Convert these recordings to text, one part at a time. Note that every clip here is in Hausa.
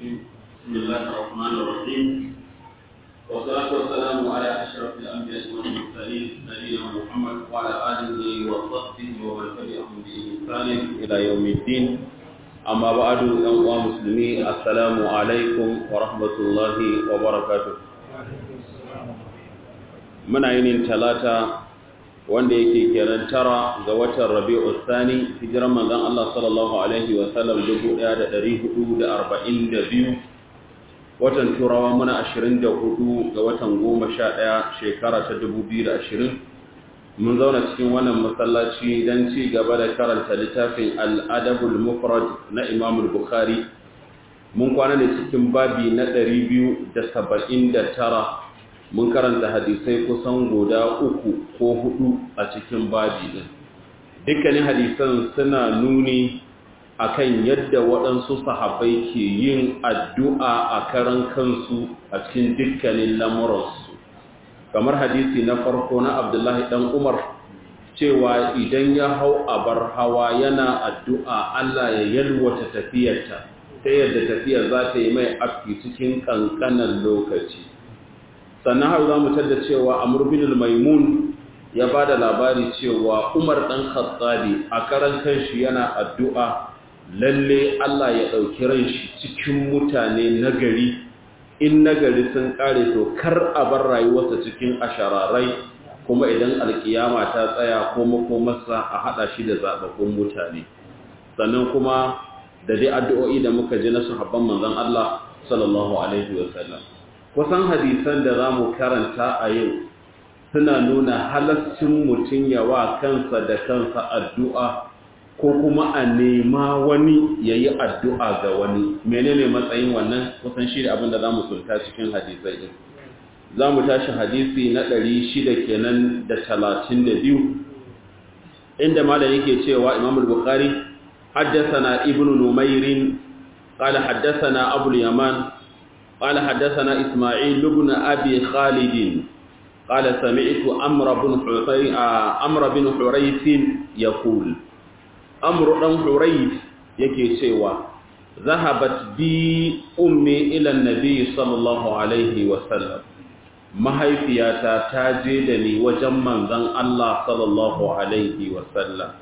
الرجيم بسم الله الرحمن الرحيم والصلاة والسلام على أشرف الأنبياء والمرسلين نبينا محمد وعلى آله وصحبه ومن تبعهم بإحسان إلى يوم الدين أما بعد أيها المسلمين السلام عليكم ورحمة الله وبركاته من عين ثلاثة wanda yake kenan tara ga watan rabi'u thani hijiran manzon Allah sallallahu alaihi wa sallam 1442 watan turawa muna 24 ga watan 11 shekara ta 2020 mun zauna cikin wannan masallaci dan ci gaba da karanta littafin al-adabul mufrad na Imam al-Bukhari mun kwana ne cikin babi na 279 mun karanta hadisai kusan guda uku ko hudu a cikin babi din dukkanin hadisan suna nuni akan yadda waɗansu sahabbai ke yin addu'a a karan kansu a cikin dukkanin lamuransu kamar hadisi na farko na abdullahi ɗan umar cewa idan ya hau abar hawa yana addu'a Allah ya yalwata tafiyarta ta yadda tafiyar za ta yi mai afki cikin ƙanƙanan lokaci sannan har za mu tadda cewa amur bin maimun ya ba da labari cewa umar ɗan khattabi a karan kanshi yana addu'a lalle Allah ya ɗauki ran shi cikin mutane nagari in nagari sun ƙare to kar a bar rayuwarsa cikin ashararai kuma idan alkiyama ta tsaya ko makomarsa a haɗa shi da zaɓaɓɓun mutane sannan kuma da dai addu'o'i da muka ji na sahabban manzon Allah sallallahu alaihi wasallam kusan hadisan da za mu karanta a yau suna nuna halascin mutum yawa kansa da kansa addu'a ko kuma a nema wani ya yi addu'a ga wani menene matsayin wannan kusan shi da abin da za mu sulta cikin hadisai ɗin za mu tashi hadisi na ɗari shida kenan da talatin da biyu inda malam yake cewa imam al-bukhari haddasa ibn numairin قال حدثنا أبو اليمان قال حدثنا إسماعيل بن أبي خالد قال سمعت أمر بن أمر بن حريث يقول أمر بن حريث يكي سوى ذهبت بي أمي إلى النبي صلى الله عليه وسلم mahaifiyata ta je da ni wajen manzon Allah sallallahu alaihi wasallam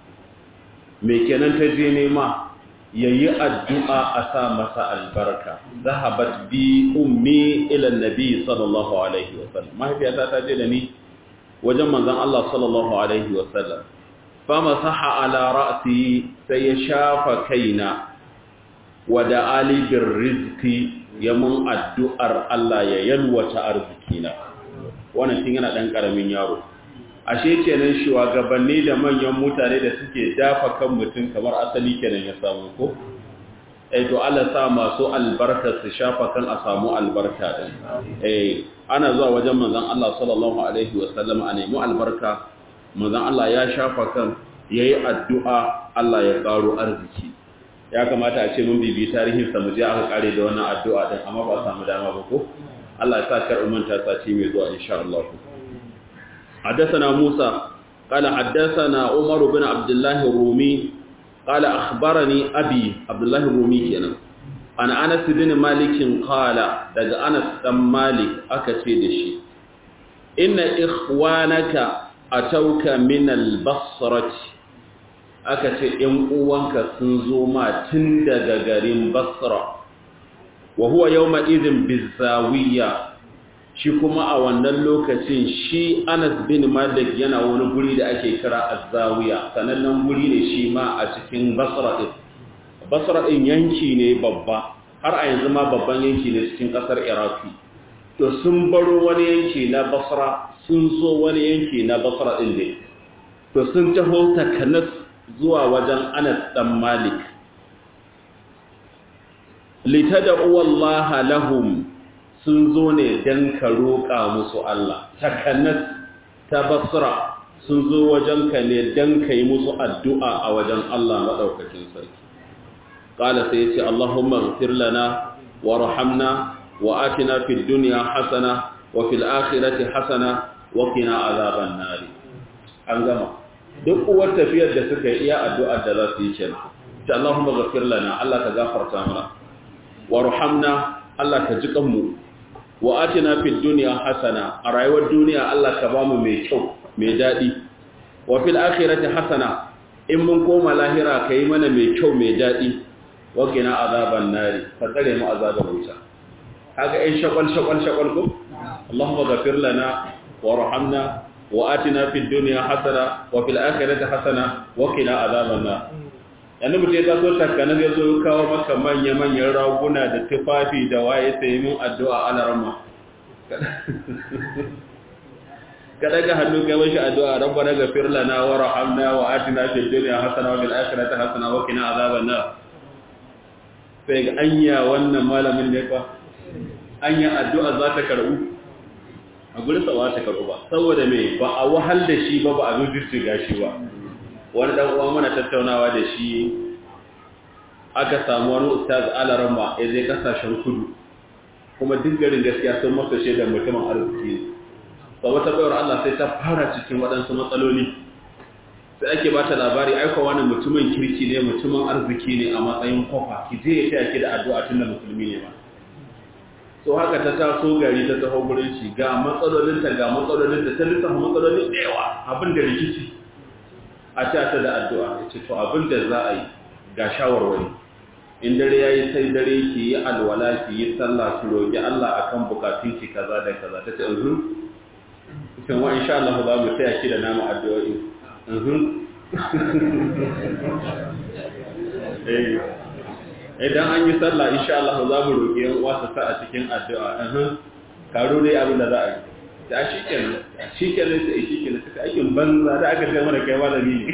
me kenan ta je nema yayi addu'a a sa masa albarka zahabat bi ummi ila nabi sallallahu alaihi wasallam mahaifiyata ta je da ni wajen manzon Allah sallallahu alaihi wasallam fa masaha ala ra'si sai ya shafa kaina wa da ali bir rizqi ya mun addu'ar Allah ya yalwata arzikina wannan tun yana dan karamin yaro ashe kenan shugabanni da manyan mutane da suke dafa kan mutum kamar asali kenan ya samu ko eh to Allah sa masu albarka su shafa kan a samu albarka din eh ana zuwa wajen manzon Allah sallallahu alaihi wasallam a nemi albarka manzon Allah ya shafa kan yayi addu'a Allah ya karo arziki ya kamata a ce mun bibi tarihin sa mu je aka kare da wannan addu'a din amma ba samu dama ba ko Allah ya sa kar umanta sati mai zuwa insha Allah حدثنا موسى قال حدثنا عمر بن عبد الله الرومي قال أخبرني أبي عبد الله الرومي كنا عن أنس بن مالك قال دقى أنس بن مالك أكتد شيء إن إخوانك أتوك من البصرة أكتد إن أوانك سنزوما تندق غريم بصرة وهو يومئذ بالزاوية shi kuma a wannan lokacin shi Anas bin Malik yana wani guri da ake kira Az-Zawiya sanannen guri ne shi ma a cikin Basra din Basra din yanki ne babba har a yanzu ma babban yanki ne cikin kasar Iraki to sun baro wani yanki na Basra sun zo wani yanki na Basra din ne to sun taho takanas zuwa wajen Anas dan Malik litad'u wallaha lahum sun zo ne don ka roƙa musu Allah takanas ta basra sun zo wajenka ne don ka yi musu addu'a a wajen Allah maɗaukakin sarki ƙala sai ce Allahumma gafir lana wa rahamna wa atina fid duniya hasana wa fil akhirati hasana wa qina azaban nari an gama duk uwar tafiyar da suka yi iya addu'ar da za su yi kenan ta Allahumma gafir lana Allah ka gafarta mana warhamna Allah ka ji kanmu wa atina fid dunya hasana a rayuwar duniya Allah ka bamu mai kyau mai dadi wa fil akhirati hasana in mun koma lahira kai mana mai kyau mai dadi wa qina azaban nari ka tsare mu azabar wuta kaga ai shakal shakal shakal ko Allahumma ghafir lana warhamna wa atina fid dunya hasana wa fil akhirati hasana wa qina azaban nar yanzu mutum ya taso takkanar ya zo kawo maka manya-manyan raguna da tufafi da waye sai min addu'a ana rama ka daga hannu kai mashi addu'a rabba daga firlana wa rahamna wa atina fid dunya hasana wa fil akhirati hasana wa qina azaban nar sai ga anya wannan malamin ne fa anya addu'a za ta karbu a gurin sa ta karbu ba saboda me ba a wahal da shi ba ba a zujurci gashi ba wani dan uwa muna tattaunawa da shi aka samu wani ustaz alarama ya zai kasashen kudu kuma duk garin gaskiya sun masa shaidar mutumin arziki ne ba wata bayar Allah sai ta fara cikin waɗansu matsaloli sai ake ba ta labari aika wani mutumin kirki ne mutumin arziki ne a matsayin kofa ki je ya taya ki da addu'a tun da musulmi ne ba so haka ta taso gari ta taho gurin shi ga matsalolinta ga matsalolinta ta lissafa matsalolin da yawa abin da rikici a ta ta da addu'a ya ce to abin da za a yi ga shawarwari in dare ya yi sai dare ki yi alwala ki yi sallah ki roƙi Allah a kan bukatun ki kaza da kaza ta ce uhun cikin wa insha Allah za mu taya ki da namu addu'o'i uhun idan an yi sallah insha Allah za mu roƙi yan uwa su sa a cikin addu'a uhun karo dai abin da za a yi da shi kenan shi kenan sai shi kenan suka aikin banza da aka ce mana kai malami ne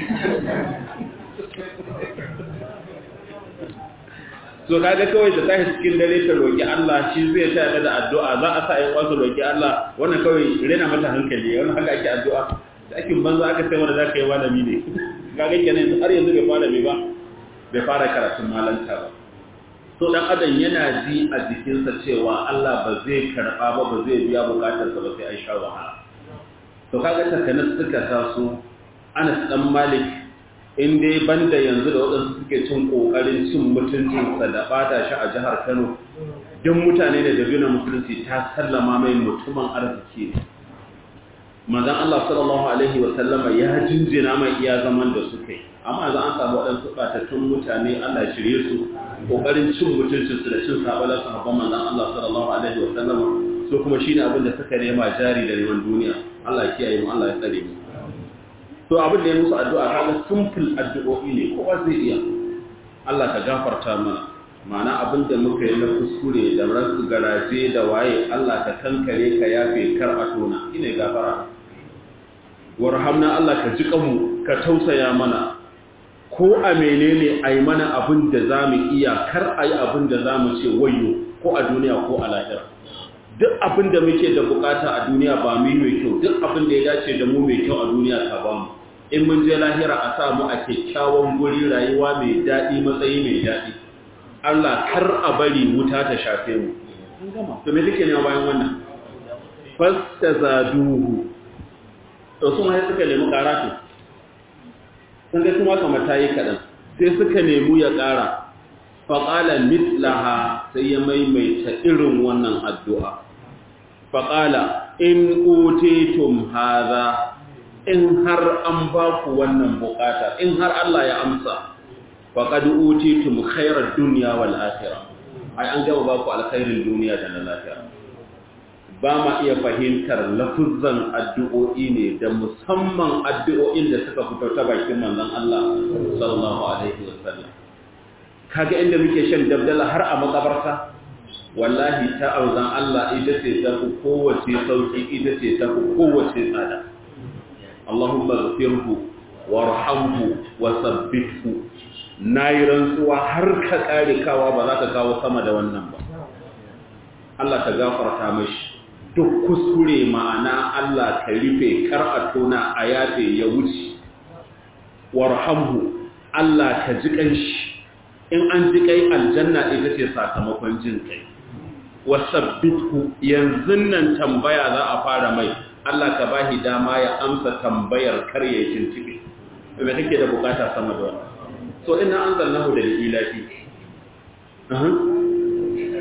so kaga kawai da tashi cikin dare ta roki Allah shi zai ta da addu'a za a sa ayi wasu roki Allah wannan kawai rena mata hankali wannan haka ake addu'a da aikin banza aka ce mana za ka yi malami ne kaga kenan har yanzu bai fara bai ba bai fara karatun malanta ba so dan adam yana ji a jikinsa cewa Allah ba zai karba ba ba zai biya bukatarsa ba sai an sha wahala to kaga takanas suka taso Anas dan Malik in dai banda yanzu da wadansu suke cin kokarin cin mutuncinsa da bata shi a jihar Kano duk mutane da dabina musulunci ta sallama mai mutumin arziki ne manzon Allah sallallahu alaihi wa sallama ya jinjina mai iya zaman da suka yi amma za an samu waɗansu ɓatattun mutane Allah shirye su ƙoƙarin cin mutuncinsu da cin sabalar sahabban manzan Allah sallallahu alaihi wa sallam so kuma shine abin da suka nema jari da neman duniya Allah ya kiyaye mu Allah ya tsare mu to abin da ya musu addu'a kaga simple addu'o'i ne kowa zai iya Allah ka gafarta mana ma'ana abin da muka yi na kuskure da ransu garaje da waye Allah ka kankare ka yafe kar a tona ina gafara warhamna Allah ka ji kanmu ka tausaya mana ko a menene a yi mana abin da za mu iya kar a yi abin da za mu ce wayo ko a duniya ko a lahira duk abin da muke da bukata a duniya ba mu yi mai kyau duk abin da ya dace da mu mai kyau a duniya ka ba mu in mun je lahira a sa mu a kyakkyawan guri rayuwa mai daɗi matsayi mai daɗi Allah kar a bari wuta ta shafe mu an gama to me take ne bayan wannan fastazaduhu to sun hai suka nemi karatu sun ga kuma kamar ta yi kaɗan sai suka nemi ya ƙara faƙala mitlaha sai ya maimaita irin wannan addu'a faƙala in otetum haza in har an ba ku wannan bukata in har Allah ya amsa faƙadu otetum khairar duniya wal akhirah ai an gaba ba ku alkhairin duniya da na lafiya ba ma iya fahimtar lafuzan addu'o'i ne da musamman addu'o'in da suka fito ta bakin manzon Allah sallallahu alaihi wasallam kaga inda muke shan dabdala har a makabarta wallahi ta auzan Allah ita ce ta fi kowace sauki ita ce ta fi kowace tsada Allahumma ghfirhu warhamhu wa sabbithu nayi rantsuwa har ka kare kawa ba za ka kawo sama da wannan ba Allah ka gafarta mashi duk kuskure ma'ana Allah ka rufe kar a tona a yafe ya wuce warhamhu Allah ka ji kanshi in an ji kai aljanna ita ce sakamakon jin kai wasabbithu yanzu nan tambaya za a fara mai Allah ka bahi dama ya amsa tambayar kar ya cincike me kake da bukata sama da wannan so ina anzalnahu da ilahi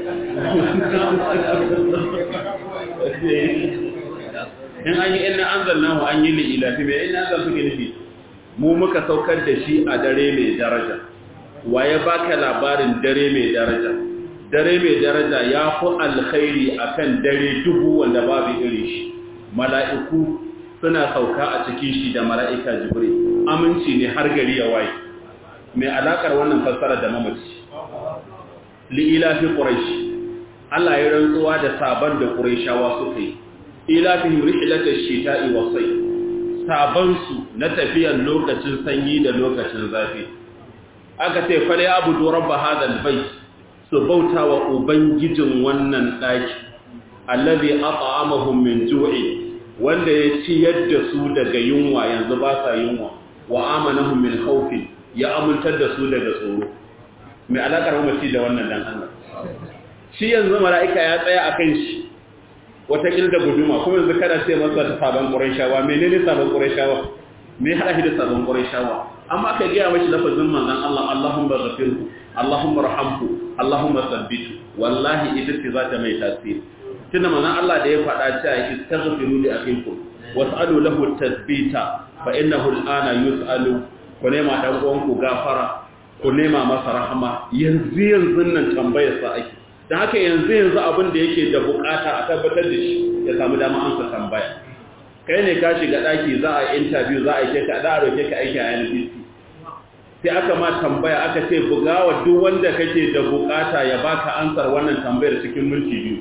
in an yi ina an zanna mu an yi li'ilafi mai ina zan fi nufi mu muka saukar da shi a dare mai daraja waye baka labarin dare mai daraja dare mai daraja ya fi alkhairi akan dare dubu wanda babu iri shi mala'iku suna sauka a cikin shi da mala'ika jibril aminci ne har gari ya waye mai alakar wannan fassara da mamaci li'ilafi quraish Allah ya rantsuwa da saban da quraishawa suka yi ilafihim rihlatash shita'i was-sayf saban su na tafiyar lokacin sanyi da lokacin zafi aka ce fale abudu rabba hadal bait su bauta wa ubangijin wannan daki allazi at'amahum min ju'i wanda ya ciyar da su daga yunwa yanzu ba sa yunwa wa amanahum min khawfin ya amintar da su daga tsoro mai alakar mamaci da wannan dan Allah shi yanzu mala'ika ya tsaya akan shi wata da guduma kuma yanzu kada ce masa ta sabon qurayshawa menene sabon qurayshawa me hada shi da sabon qurayshawa amma aka gaya mashi lafazin manzon Allah Allahumma ghafirhu Allahumma rahamhu Allahumma thabbithu wallahi ita ce za ta mai tasiri tunda manzon Allah da ya faɗa cewa istaghfiru li akhikum was'alu lahu tathbita fa innahu al'ana yus'alu ku nema dan uwan ku gafara ku nema masa rahama yanzu yanzu nan tambayar sa ake dan haka yanzu yanzu abin da yake da bukata a tabbatar da shi ya samu dama amsa tambaya kai ne ka shiga daki za a interview za a yi ka da a roke ka aiki a NBC sai aka ma tambaya aka ce bugawa duk wanda kake da bukata ya baka ansar wannan tambayar cikin minti biyu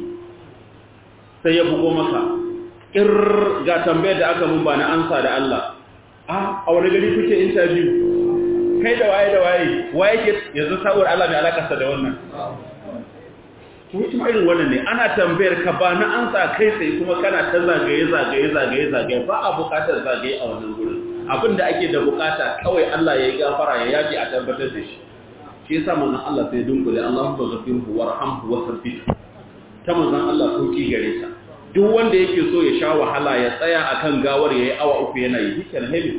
sai ya bugo maka ir ga tambayar da aka mun ba na ansa da Allah a a wani gari kuke interview kai da waye da waye waye ke yanzu saboda Allah mai alakarsa da wannan kuma kuma irin wannan ne ana tambayar ka ba na ansa kai sai kuma kana ta zagaye zagaye zagaye zagaye ba a bukatar zagaye a wannan gurin abinda ake da bukata kawai Allah ya yi gafara ya yaji a tabbatar da shi shi yasa manzon Allah sai dunkule Allahumma ghafirhu warhamhu wasabbit ta manzon Allah sauki gare ta duk wanda yake so ya sha wahala ya tsaya akan gawar yayi awa uku yana yi hikan hebe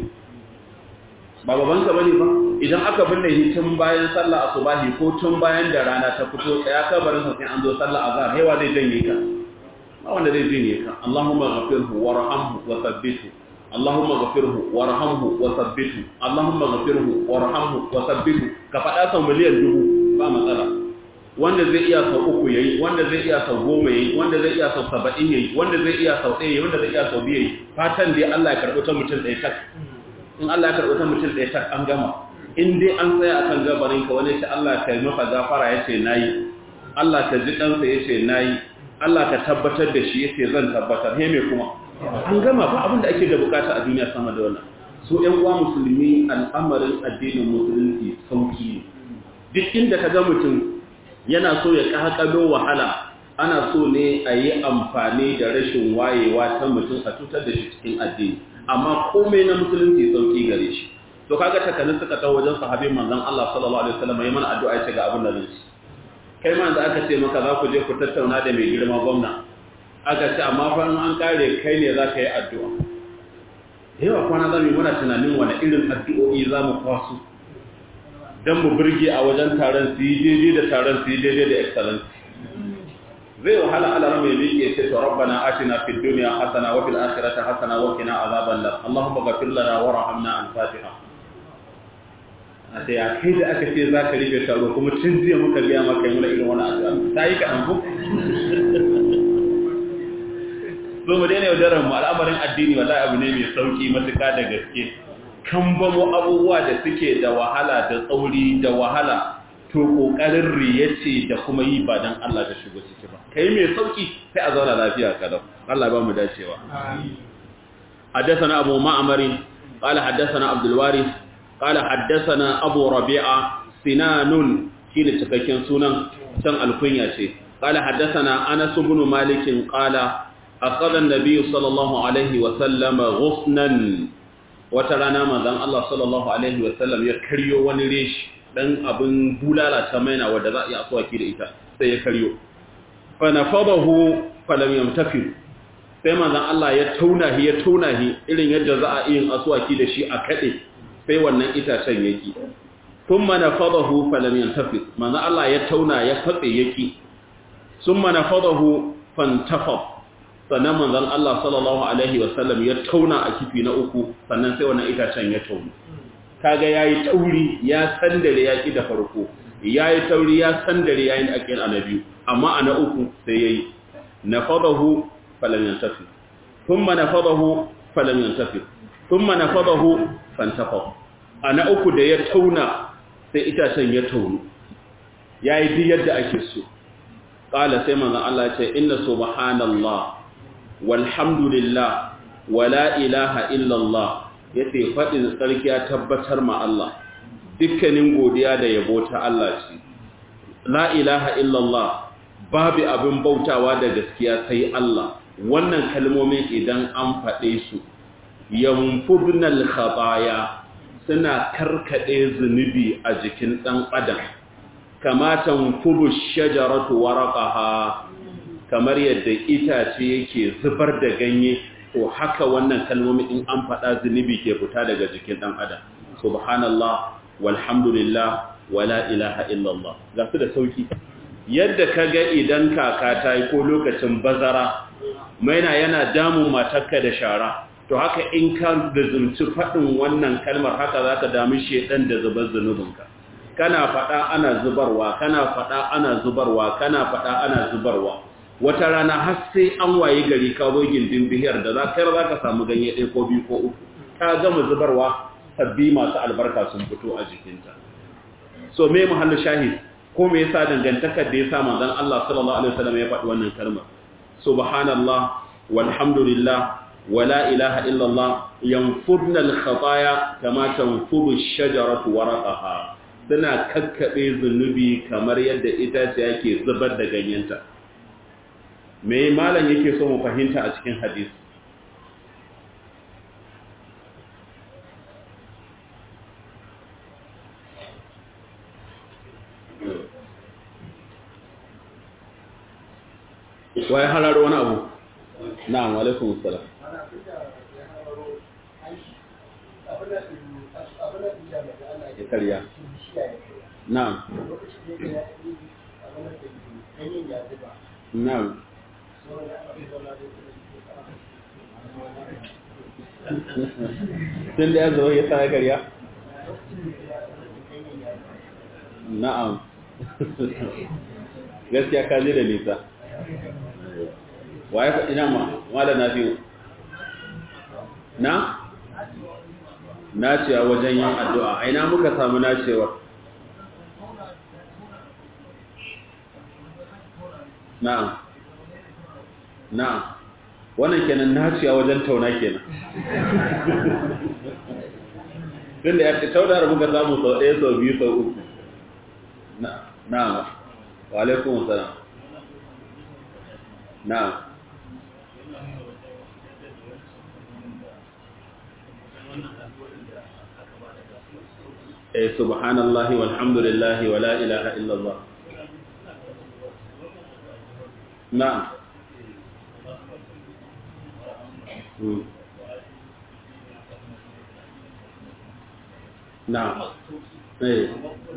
ba baban ka bane ba idan aka binne shi tun bayan sallah asubahi ko tun bayan da rana ta fito tsaya kabarin sa sai an zo sallah azhar hewa zai janye ka ba wanda zai janye ka Allahumma ghafirhu warhamhu wasabbithu Allahumma ghafirhu warhamhu wasabbithu Allahumma ghafirhu warhamhu wasabbithu ka faɗa sau miliyan dubu ba matsala wanda zai iya sau uku yayi wanda zai iya sau goma yayi wanda zai iya sau saba'in yayi wanda zai iya sau ɗaya yayi wanda zai iya sau biyu yayi fatan dai Allah ya karɓi ta mutum ɗaya tak in Allah ya karɓi ta mutum ɗaya tak an gama in dai an tsaya akan gabarin ka wani ce Allah ka yi masa gafara ya ce nayi Allah ka ji ɗansa ya ce nayi Allah ka tabbatar da shi ya ce zan tabbatar he me kuma an gama ba abin da ake da bukata a duniya sama da wannan so ƴan uwa musulmi al'amarin addinin musulunci sauki ne duk inda ka ga mutum yana so ya kakalo wahala ana so ne a yi amfani da rashin wayewa ta mutum a cutar da shi cikin addini amma komai na musulunci sauki gare shi to kaga takalin suka ta wajen sahabin manzon Allah sallallahu alaihi wasallam yayin mana addu'a ce ga abin da zai kai ma da aka ce maka za ku je ku tattauna da mai girma gwamna aka ce amma fa an kare kai ne za ka yi addu'a yawa kwana zamu muna tunanin wani irin addu'o'i za mu kwaso don mu birge a wajen taron su yi daidai da taron su yi daidai da excellence zai wahala ala rama ya miƙe ce to rabbana atina fid dunya hasana wa fil akhirati hasana wa qina azaban nar allahumma ghfir lana warhamna al fatiha a sai a kai da aka ce za ka rufe taro kuma tun jiya muka biya maka yi irin wani addu'a ta yi kaɗan ku so mu daina yaudarar mu al'amarin addini wallahi abu ne mai sauki matuƙa da gaske kan bamo abubuwa da suke da wahala da tsauri da wahala to kokarin riya ce da kuma yi ba dan Allah da shigo ciki ba kai mai sauki sai a zauna lafiya kalau Allah ba mu dacewa حدثنا أبو معمر قال حدثنا عبد الوارث قال حدثنا أبو ربيعة سنان شين تككين سنان سن الكنية قال حدثنا أنس بن مالك قال أخذ النبي صلى الله عليه وسلم غصنا wata rana manzon Allah sallallahu alaihi wasallam ya karyo wani reshi dan abin bulala ta maina wanda za a yi aswaki da ita sai ya karyo fa nafadahu falam yamtafi sai manzon Allah ya tauna shi ya tauna shi irin yadda za a yi aswaki da shi a kade sai wannan itacen yaki thumma nafadahu falam yamtafi manzon Allah ya tauna ya fatse yaki summa nafadahu fantafad sannan manzon Allah sallallahu alaihi wasallam ya tauna a kifi na uku sannan sai wannan itacen ya tauna kaga yayi tauri ya sandare ya ki da farko yayi tauri ya sandare yayin akin annabi amma ana uku sai yayi nafadahu falam yantafi thumma nafadahu falam yantafi thumma nafadahu fantafad ana uku da ya tauna sai itacen ya taunu yayi duk yadda ake so qala sai manzon Allah ya ce inna subhanallah walhamdulillah wala ilaha illallah yace fadin sarki ya tabbatar ma Allah dukkanin godiya da yabo ta Allah ce la ilaha illallah babu abin bautawa da gaskiya sai Allah wannan kalmomin idan an faɗe su yanfudnal khataya suna karkade zunubi a jikin dan adam kama tanfudu shajaratu waraqaha kamar yadda itace yake zubar da ganye to haka wannan kalmomi in an faɗa zunubi ke fita daga jikin ɗan adam subhanallah walhamdulillah wala ilaha illallah ga su da sauki yadda ka ga idan kaka ta yi ko lokacin bazara maina yana damun matarka da shara to haka in ka da zumci faɗin wannan kalmar haka za ka dami shedan da zubar zunubinka kana faɗa ana zubarwa kana faɗa ana zubarwa kana faɗa ana zubarwa wata rana har sai an waye gari ka zo gindin bihiyar da za ka ka samu ganye ɗaya ko biyu ko uku ka gama zubarwa sabbi masu albarka sun fito a jikinta so me muhallu shahid ko me yasa dangantakar da yasa manzon Allah sallallahu alaihi wasallam ya faɗi wannan kalmar subhanallah walhamdulillah wala ilaha illallah yanfudna al-khataya kama tanfudu ash-shajaratu waraqaha suna kakkabe zunubi kamar yadda itace yake zubar da ganyenta me malam yake so mu fahimta a cikin hadisi waye hararo wani abu na'am alaikum assalam ya karya na'am na'am tun da ya zo ya sa karya na'am gaskiya ka da nisa waye faɗi na ma wala na biyu na nacewa wajen yin addu'a aina muka samu nacewa na'am na'am wannan kenan naciya wajen tauna kenan tun da ya ce tauna da muka samu sau ɗaya sau biyu sau uku na'am wa alaikun salam na'am eh subhanallahi walhamdulillahi wala ilaha illallah na'am na'am eh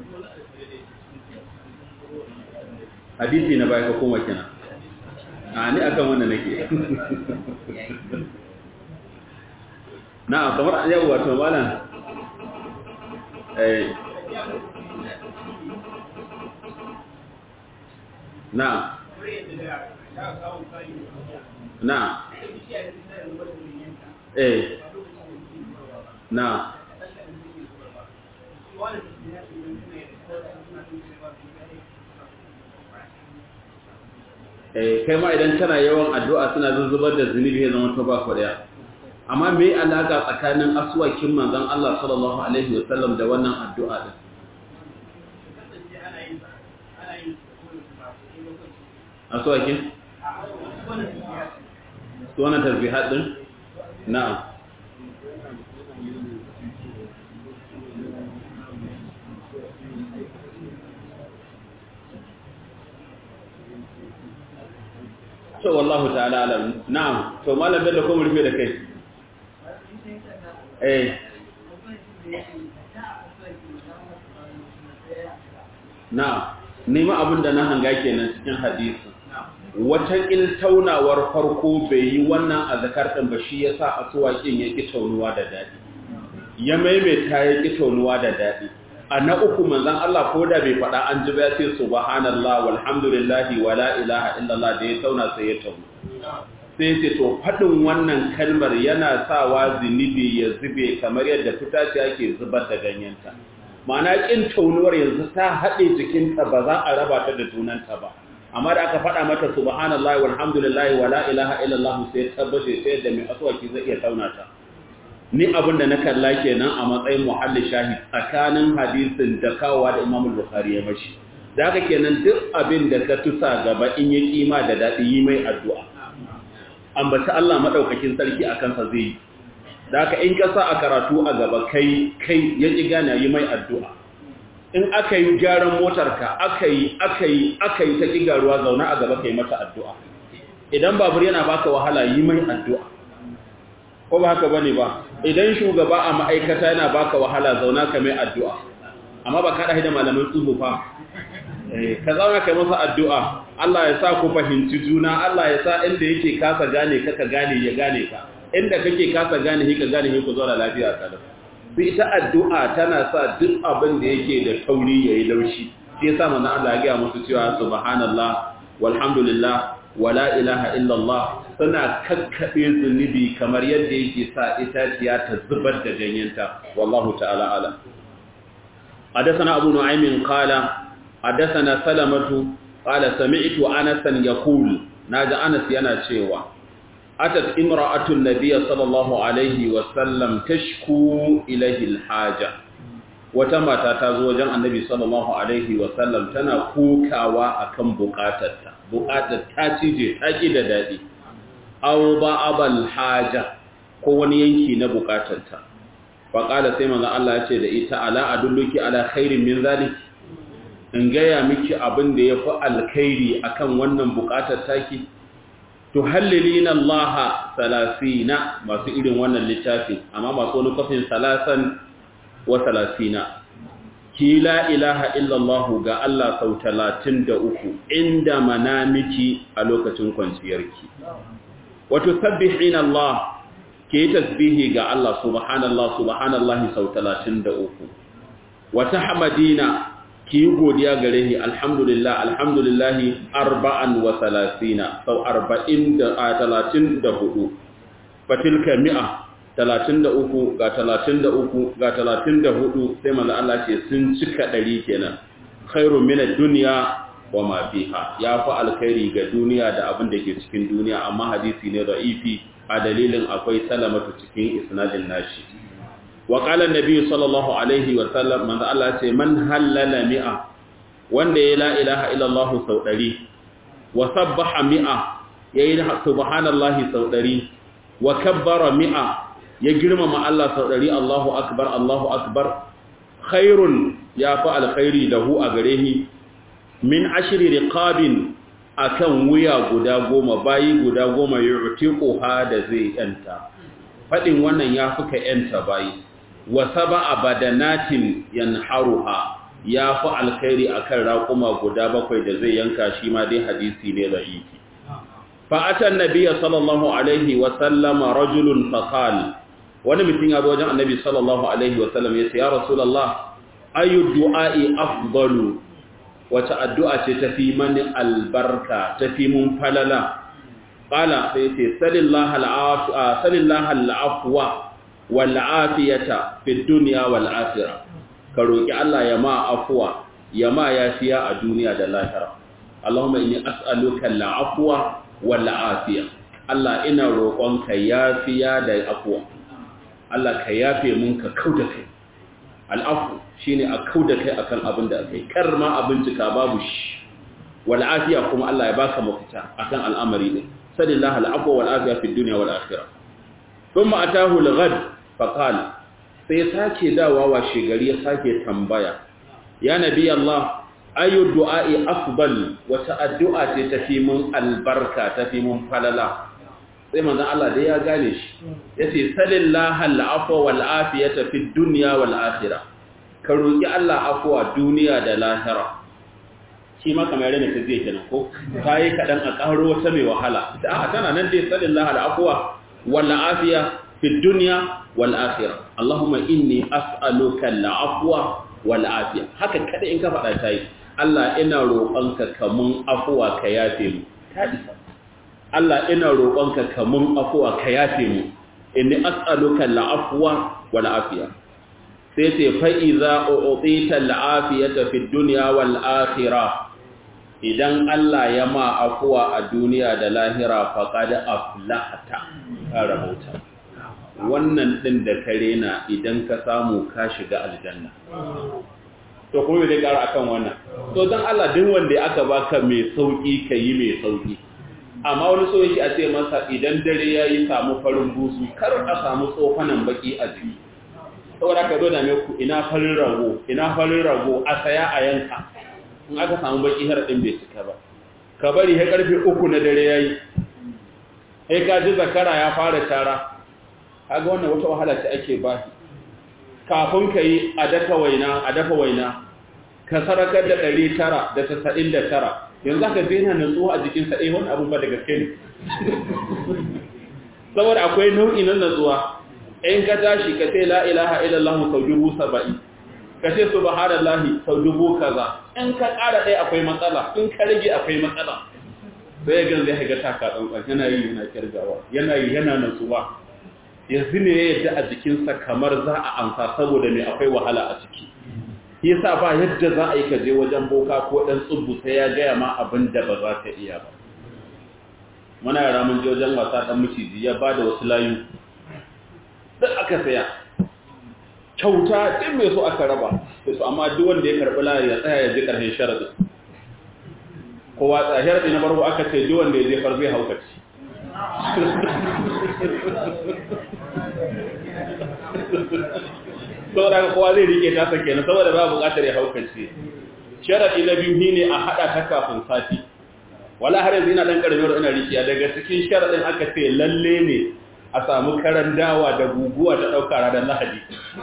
hadisi na baya ka koma kina a ni akan wannan nake na'am kamar yau wato malam eh na'am na'am eh na'am eh kai ma idan kana yawan addu'a suna zuzzubar da zunubi ya zama to ba ku daya amma me alaka tsakanin aswakin manzon Allah sallallahu alaihi wasallam da wannan addu'a din aswakin wannan tasbihat din na'am to wallahu ta'ala alam na'am to malam bello ko mu rufe da kai eh na'am nemi abin da na hanga kenan cikin hadisi wata taunawar farko bai yi wannan azkar din ba shi yasa asuwakin ya ki taunuwa da dadi ya maimaita ya ki taunuwa da dadi a na uku manzon Allah ko da bai faɗa an ji ba ya ce subhanallah walhamdulillahi wala ilaha illallah da ya tauna sai ya tauna sai ce to faɗin wannan kalmar yana sawa zunubi ya zube kamar yadda fitace ake zubar da ganyenta ma'ana ƙin taunuwar yanzu ta haɗe jikinta ba za a raba ta da tunanta ba amma da aka faɗa mata subhanallahi walhamdulillahi wala ilaha illallah sai tabbace sai da mai aswaki zai iya tauna ta ni abin da na kalla kenan a matsayin muhalli shahid tsakanin hadisin da kawowa da Imam Bukhari ya mashi da haka kenan duk abin da ka tusa gaba in ya kima da daɗi yi mai addu'a ambaci Allah maɗaukakin sarki a kansa zai yi da aka in kasa a karatu a gaba kai kai ya ƙi gane yi mai addu'a in aka yi gyaran motarka aka yi aka yi aka yi ta ƙi garuwa zaune a gaba ka yi mata addu'a idan babur yana baka wahala yi mai addu'a ko ba haka bane ba idan shugaba a ma'aikata yana baka wahala zauna ka mai addu'a amma ba ka da malamin tsubu fa ka zauna kai masa addu'a Allah ya sa ku fahimci juna Allah ya sa inda yake kasa gane ka ka gane ya gane ka inda kake kasa gane shi ka gane shi ku zauna lafiya kada sai ita addu'a tana sa duk abin da yake da tauri yayi laushi sai yasa manzon Allah ya ga musu cewa subhanallah walhamdulillah wala ilaha illallah suna kakkabe zunubi kamar yadda yake sa itaciya ta zubar da ganyenta wallahu ta'ala alam حدثنا أبو نعيم قال حدثنا سلمة قال سمعت أنسا يقول ناجى أنس ينا شيوا أتت امرأة النبي صلى الله عليه وسلم تشكو إليه الحاجة وتما تتزوج النبي صلى الله عليه وسلم تنا كوكاوا أكم بقاتتا بقاتت تاتيجي تاكيد دادي أو بعض الحاجة كون ينكي نبقاتتا فقال سيما الله يتدى إتا ألا أدلك على خير من ذلك in gaya miki abin da ya fi alkhairi akan wannan bukatar taki to hallilina Allah salasina masu irin wannan littafi amma masu wani kafin salasan wa salasina ki la ilaha illallah ga Allah sau talatin da uku inda manamiki a lokacin kwanciyarki wato sabbihina Allah ke tasbihi ga Allah subhanallah subhanallah sau talatin da uku wata hamadina ki yi godiya gare shi alhamdulillah alhamdulillahi arba'an wa salasina sau arba'in da a talatin da hudu fatilka mi'a talatin da uku ga talatin da uku ga talatin da hudu sai manzo Allah ce sun cika ɗari kenan khairu min ad-dunya wa ma fiha ya fi alkhairi ga duniya da abin da ke cikin duniya amma hadisi ne da'ifi a dalilin akwai salamatu cikin isnadin nashi وقال النبي صلى الله عليه وسلم من الله ce man halala mi'a wanda ya la ilaha illallah sau 100 wa sabbaha mi'a yayi subhanallahi sau 100 wa kabbara mi'a ya girmama Allah sau 100 Allahu akbar Allahu akbar khairun ya fa alkhairi lahu a gare shi min ashri riqabin akan wuya guda goma bayi guda goma yu'tiquha da zai yanta fadin wannan ya fuka yanta bayi wa sab'a badanatin yanharuha ya fi alkhairi akan raƙuma guda bakwai da zai yanka shi ma dai hadisi ne da'ifi fa atan nabiyya sallallahu alaihi wa sallama rajulun faqal wani mutum ya zo wajen annabi sallallahu alaihi wa sallam ya ce ya rasulullah ayu du'a'i afdalu wata addu'a ce tafi mani albarka tafi mun falala qala sai ce sallallahu al'afwa sallallahu al'afwa wal'afiyata fi duniya wal'afira ka roƙi Allah ya ma afuwa ya ma yafiya a duniya da lahira Allahumma inni as'aluka al'afwa wal'afiya Allah ina roƙonka yafiya da afuwa Allah ka yafe mun ka kauda kai al'afu shine a kauda kai akan abin da kai kar ma abin cika babu shi wal'afiya kuma Allah ya baka mafita akan al'amari din sallallahu al'afwa wal'afiya fi duniya wal'akhirah thumma atahu al-ghad faƙal sai sake dawa wa shigari ya sake tambaya ya nabi Allah ayu du'a'i afdal wata addu'a ce tafi mun albarka tafi mun falala sai manzon Allah dai ya gane shi yace sallallahu al'afwa wal afiyata fid dunya wal akhirah ka roki Allah afwa duniya da lahira shi ma kamar yana ta zai kenan ko ta yi kaɗan a ƙaro wata mai wahala ta a tana nan dai tsarin lahar afuwa wala afiya fi duniya wal akhirah Allahumma inni as'aluka al-afwa wal afiya haka kada in ka faɗa ta yi Allah ina roƙonka kamun afuwa ka yafe mu ta isa Allah ina roƙonka kamun afuwa ka yafe mu inni as'aluka al-afwa wal afiya sai ce fa iza u'tita al-afiyata fi dunya wal akhirah idan Allah ya ma afuwa a duniya da lahira faqad aflahta ka rabauta wannan din da kare na idan ka samu ka shiga aljanna to kuma zai kara akan wannan to dan Allah duk wanda aka baka mai sauki kai mai sauki amma wani so yake a ce masa idan dare yayi samu farin busu kar a samu tsofanan baki a jiki saboda ka zo da me ku ina farin rago ina farin rago a saya a yanka in aka samu baki har din bai cika ba ka bari sai karfe 3 na dare yayi sai ka ji zakara ya fara tara kaga wannan wata wahala ce ake ba kafin ka yi a dafa waina a dafa waina ka sarakar da ɗari tara da tasa'in da tara yanzu aka zina natsuwa a jikinsa eh wani abin ba da gaske ne saboda akwai nau'i na natsuwa in ka tashi ka ce la ilaha illallah sau dubu saba'in ka ce subhanallahi sau dubu kaza in ka ƙara ɗaya akwai matsala in ka rage akwai matsala sai gan zai ga taka tsantsan yana yi yana kirgawa yana yi yana natsuwa yanzu ne ya yadda a jikinsa kamar za a amsa saboda mai akwai wahala a ciki yasa ba yadda za a yi kaje wajen boka ko ɗan tsubbu sai ya gaya ma abin da ba za ka iya ba muna yara mun je wajen wasa ɗan miciji ya ba da wasu layu duk aka saya kyauta ɗin mai so aka raba su amma duk wanda ya karɓi layu ya tsaya ya ji ƙarshen sharaɗin kowa tsaya sharaɗi na farko aka ce duk wanda ya je farbe haukaci saboda ga kowa zai rike ta sake na saboda ba bukatar ya haukace sharadi na biyu shine a hada ta kafin sati wala har yanzu ina dan karami ina rikiya daga cikin sharadin aka ce lalle ne a samu karan dawa da guguwa ta dauka ranar lahadi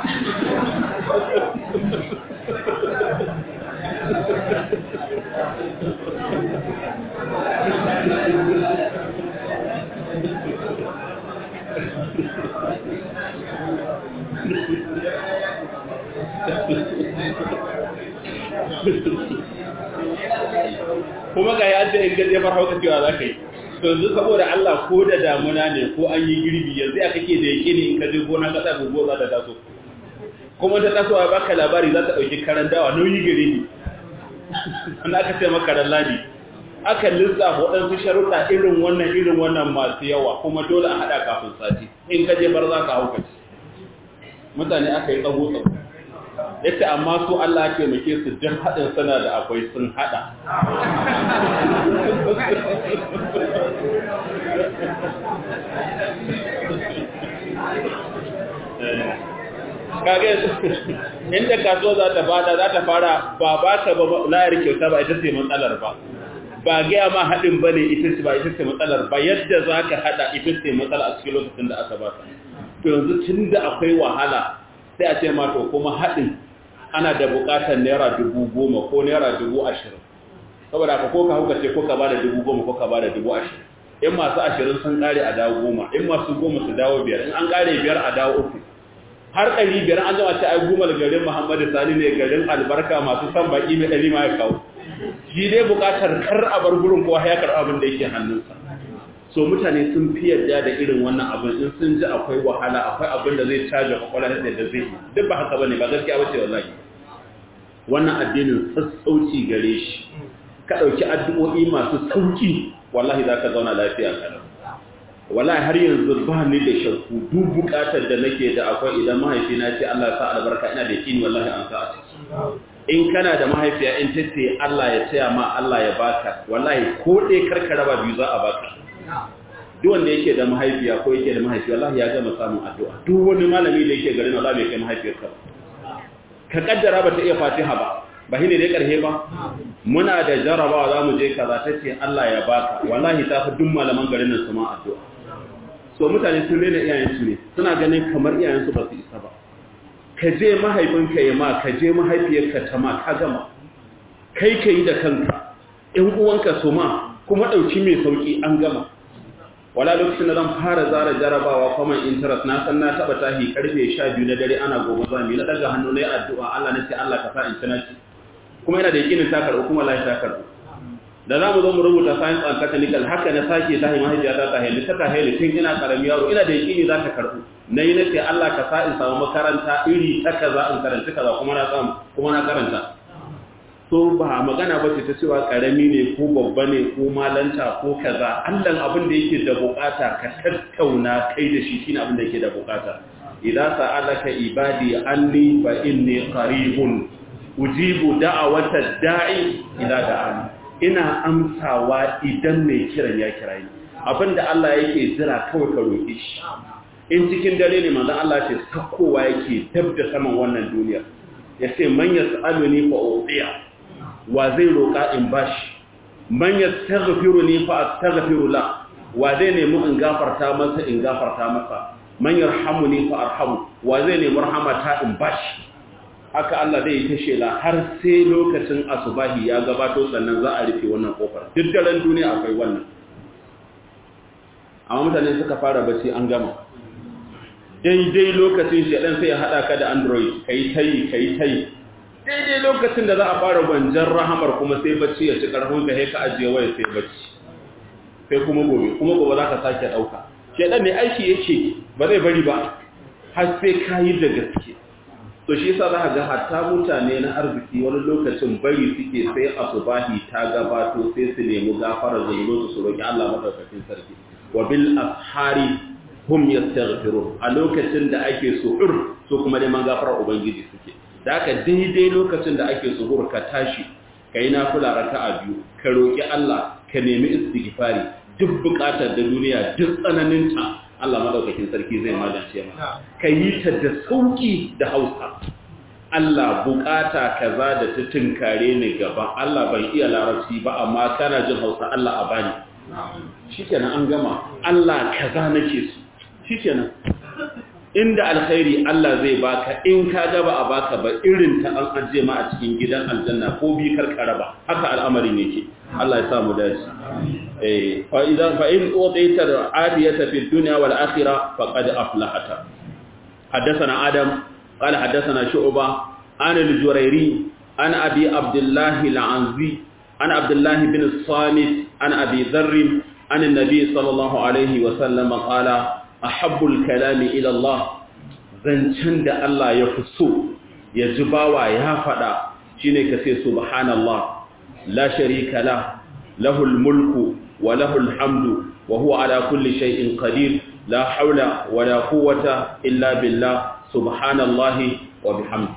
kuma ga ya ce in gaje farhauka cewa za ka yi to yanzu saboda Allah ko da damuna ne ko an yi girbi yanzu ya kake da yake ne in ka je gona ka sa gugu za ta taso kuma ta taso a baka labari za ta ɗauki karan dawa nauyi gare ni wanda aka ce maka ran ladi aka lissafa waɗansu sharuɗa irin wannan irin wannan masu yawa kuma dole a haɗa kafin sati in ka je bar za ka hauka mutane aka yi tsago tsago yace amma su Allah ya taimake su duk haɗin sana da akwai sun haɗa kage inda kasuwa za ta bada za ta fara ba ba ta ba layar kyauta ba ita ce matsalar ba ba gaya ma haɗin ba ne ita ce ba ita ce matsalar ba yadda za ka haɗa ita ce matsala a cikin lokacin da aka ba to yanzu tun da akwai wahala sai a ce ma to kuma haɗin ana da buƙatar naira dubu goma ko naira dubu ashirin saboda ka ko ka hauka ce ko ka ba da dubu goma ko ka ba da dubu ashirin in masu ashirin sun ƙare a dawo goma in masu goma su dawo biyar in an ƙare biyar a dawo uku har ɗari biyar an jama ce ai gumal garin muhammadu sani ne garin albarka masu san baƙi mai ɗari ma ya kawo shi dai buƙatar kar a bar gurin kowa ya karɓi abin da yake hannunsa so mutane sun fi yarda da irin wannan abin in sun ji akwai wahala akwai abin da zai caja kwakwalwa da da zai duk ba haka bane ba gaskiya bace wallahi wannan addinin sassauci gare shi ka dauki addu'o'i masu sauki wallahi zaka zauna lafiya kana wallahi har yanzu ba ni da shakku duk bukatar da nake da akwai idan mahaifina ce Allah ya sa albarka ina da kini wallahi an sa a ciki in kana da mahaifiya in tace Allah ya taya ma Allah ya baka wallahi ko dai karkara ba biyu za a baka duk wanda yake da mahaifiya ko yake da mahaifi wallahi ya gama samun addu'a duk wani malami da yake garin Allah bai kai mahaifiyarka ba ka kaddara ba ta iya fatiha ba ba shine dai karhe ba muna da jarabawa zamu je kaza tace Allah ya baka wallahi ta fi duk malaman garin nan su ma addu'a so mutane sun rena iyayen su ne suna ganin kamar iyayen su ba su isa ba ka je mahaifinka ya ma ka je mahaifiyarka ta ma ka gama kai ka yi da kanka ‘yan uwanka su ma kuma ɗauki mai sauƙi an gama wala lokacin da zan fara zara jarabawa common interest na san na taɓa tahi karfe sha biyu na dare ana gobe zami na ɗaga hannu na yi addu'a Allah na ce Allah ka sa in ci kuma yana da yakinin ta karɓu kuma lafi ta karɓu da za mu zo mu rubuta science and technical haka na sake tahi mahaifiyata ta hailu ta hailu tun ina karami yaro ina da yakini za ta karɓu na yi na ce Allah ka sa in samu makaranta iri ta kaza in karanta kaza kuma na samu kuma na karanta so ba magana ba ce ta cewa karami ne ko babba ne ko malanta ko kaza Allah abin da yake da bukata ka tattauna kai da shi shine abin da yake da bukata idza sa'alaka ibadi anni fa inni qaribun ujibu da'awata da'i ila da'ani ina amsawa idan mai kiran ya kira ni abinda Allah yake jira kawai ka roƙi shi in cikin dare ne manzon Allah ce sakkowa yake dab da saman wannan duniya yace man yas'aluni fa udiya wa zai roƙa in bashi man yastaghfiruni fa astaghfiru la wa zai nemi in gafarta masa in gafarta masa man yarhamuni fa arhamu wa zai nemi rahmata in bashi haka Allah zai yi ta shela har sai lokacin asubahi ya gabato sannan za a rufe wannan kofar duk daren duniya akwai wannan amma mutane suka fara bacci an gama daidai lokacin shaɗan sai ya haɗa ka da android kai tayi kai tayi daidai lokacin da za a fara gwanjan rahamar kuma sai bacci ya ci ƙarfin ka ka ajiye waya sai bacci sai kuma gobe kuma gobe za ka sake ɗauka shaɗan ne aiki yake ba zai bari ba har sai ka yi da gaske to shi yasa za ga hatta mutane na arziki wani lokacin bari suke sai asubahi ta gabato sai su nemi gafara zunubi su roki Allah madaukakin sarki wa bil ashari hum yastaghfirun a lokacin da ake suhur so kuma neman gafarar ubangiji suke da haka daidai lokacin da ake suhur ka tashi kai nafila raka'a biyu ka roki Allah ka nemi istighfari duk bukatar da duniya duk tsananinta Allah madaukakin sarki zai magance ma ka yi ta da sauki da hausa Allah bukata kaza da ta tunkare ni gaba Allah ban iya larabci ba amma kana jin hausa Allah a bani shikenan an gama Allah kaza nake su shikenan inda alkhairi Allah zai baka in ka gaba a baka ba irin ta an ajiye ma a cikin gidan aljanna ko bi karkara ba haka al'amarin yake Allah ya samu dace eh fa idan fa in utita al-adiyata fi dunya wal akhirah faqad aflahata حدثنا آدم قال حدثنا شعبة عن الجريري عن أبي عبد الله العنزي عن عبد الله بن الصامت عن أبي ذر عن النبي صلى الله عليه وسلم قال أحب الكلام إلى الله zancen da Allah ya fi so ya ji bawa ya faɗa shine ka ce subhanallah la sharika la lahul mulku wa lahul hamdu wa huwa ala kulli shay'in qadir la haula wa la quwwata illa billah subhanallahi wa bihamdi